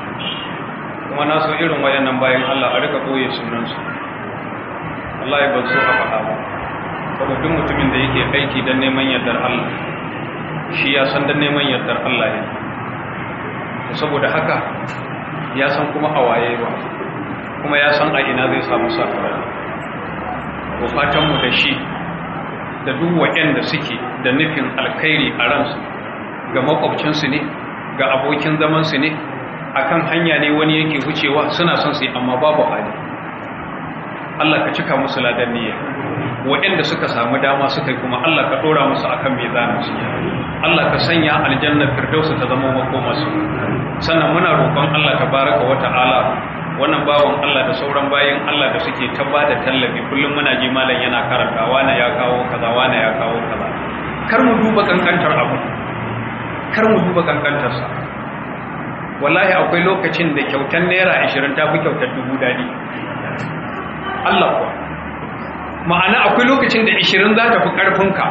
kuma na so irin wayannan bayan Allah a rika ɓoye sunansu wallahi ban so a faɗa ba saboda duk mutumin da yake aiki don neman yardar Allah shi ya san don neman yardar Allah ya saboda haka ya san kuma a waye ba kuma ya san a ina zai samu sakamako ko fatanmu da shi da duk waɗanda suke da nufin alkhairi a ransu ga makwabcinsu ne ga abokin zamansu ne akan hanya ne wani yake wucewa suna son su yi amma babu hali Allah ka cika musu ladan niyya waɗanda suka samu dama suka yi kuma Allah ka ɗora musu akan mizanin su Allah ka sanya aljanna firdausu ta zama makomarsu sannan muna roƙon Allah tabaraka wa ta'ala wannan bawan Allah da sauran bayan Allah da suke ta bada tallafi kullum muna ji malam yana karanta wane ya kawo kaza wane ya kawo kaza kar mu duba kankantar abu kar mu duba kankantar sa wallahi akwai lokacin da kyautar naira 20 ta fi kyautar dubu dadi Allah kuwa ma'ana akwai lokacin da 20 za ta fi karfinka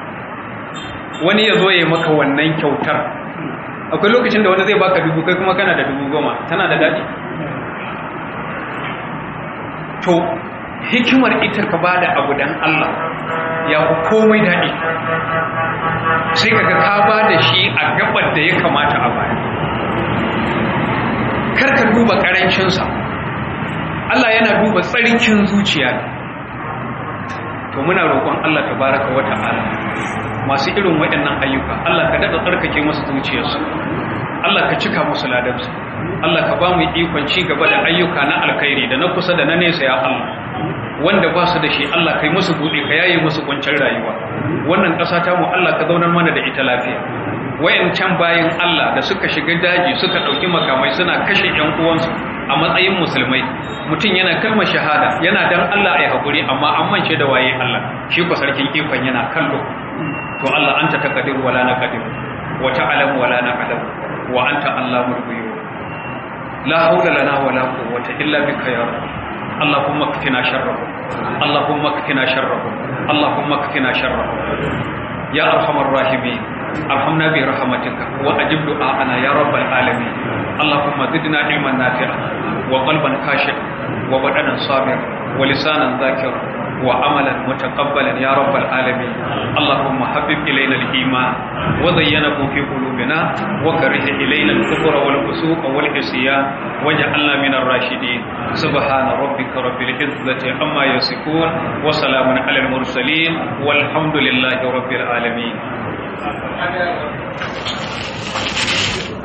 wani ya zo ya yi maka wannan kyautar akwai lokacin da wani zai baka dubu kai kuma kana da dubu goma tana da daɗi to hikimar ita ka ba da abu don Allah ya ku komai daɗi sai kaga ka ba da shi a gabar da ya kamata a baya karka duba ƙarancinsa Allah yana duba tsarkin zuciya to muna roƙon Allah tabaraka wa ta'ala masu irin waɗannan ayyuka Allah ka daɗa tsarkake masu zuciyarsu Allah ka cika musu ladarsu Allah ka ba mu ikon ci gaba da ayyuka na alkhairi da na kusa da na nesa ya Allah wanda ba su da shi Allah kai musu buɗe ka yaye musu kwanciyar rayuwa wannan ƙasa ta mu Allah ka zaunar mana da ita lafiya wayancan bayan Allah da suka shiga daji suka ɗauki makamai suna kashe ƴan uwansu a matsayin musulmai mutum yana kalmar shahada yana dan Allah ya haƙuri amma an mance da waye Allah shi ko sarkin ikon yana kallo to Allah anta taqdir wala naqdir wa ta'lamu wala na'lam wa anta allamul ghuyub la hawla lana wala quwwata illa bika ya rabb اللهم اكفنا شرهم اللهم اكفنا شرهم اللهم اكفنا شرهم يا ارحم الراحمين ارحمنا برحمتك واجب دعاءنا يا رب العالمين اللهم زدنا علما نافعا وقلبا خاشعا وبدنا صابرا ولسانا ذاكرا وعملا متقبلا يا رب العالمين اللهم حبب إلينا الإيمان وزينه في قلوبنا وكره إلينا الكفر والفسوق والعصيان واجعلنا من الراشدين سبحان ربك رب العزة عما يصفون وسلام على المرسلين والحمد لله رب العالمين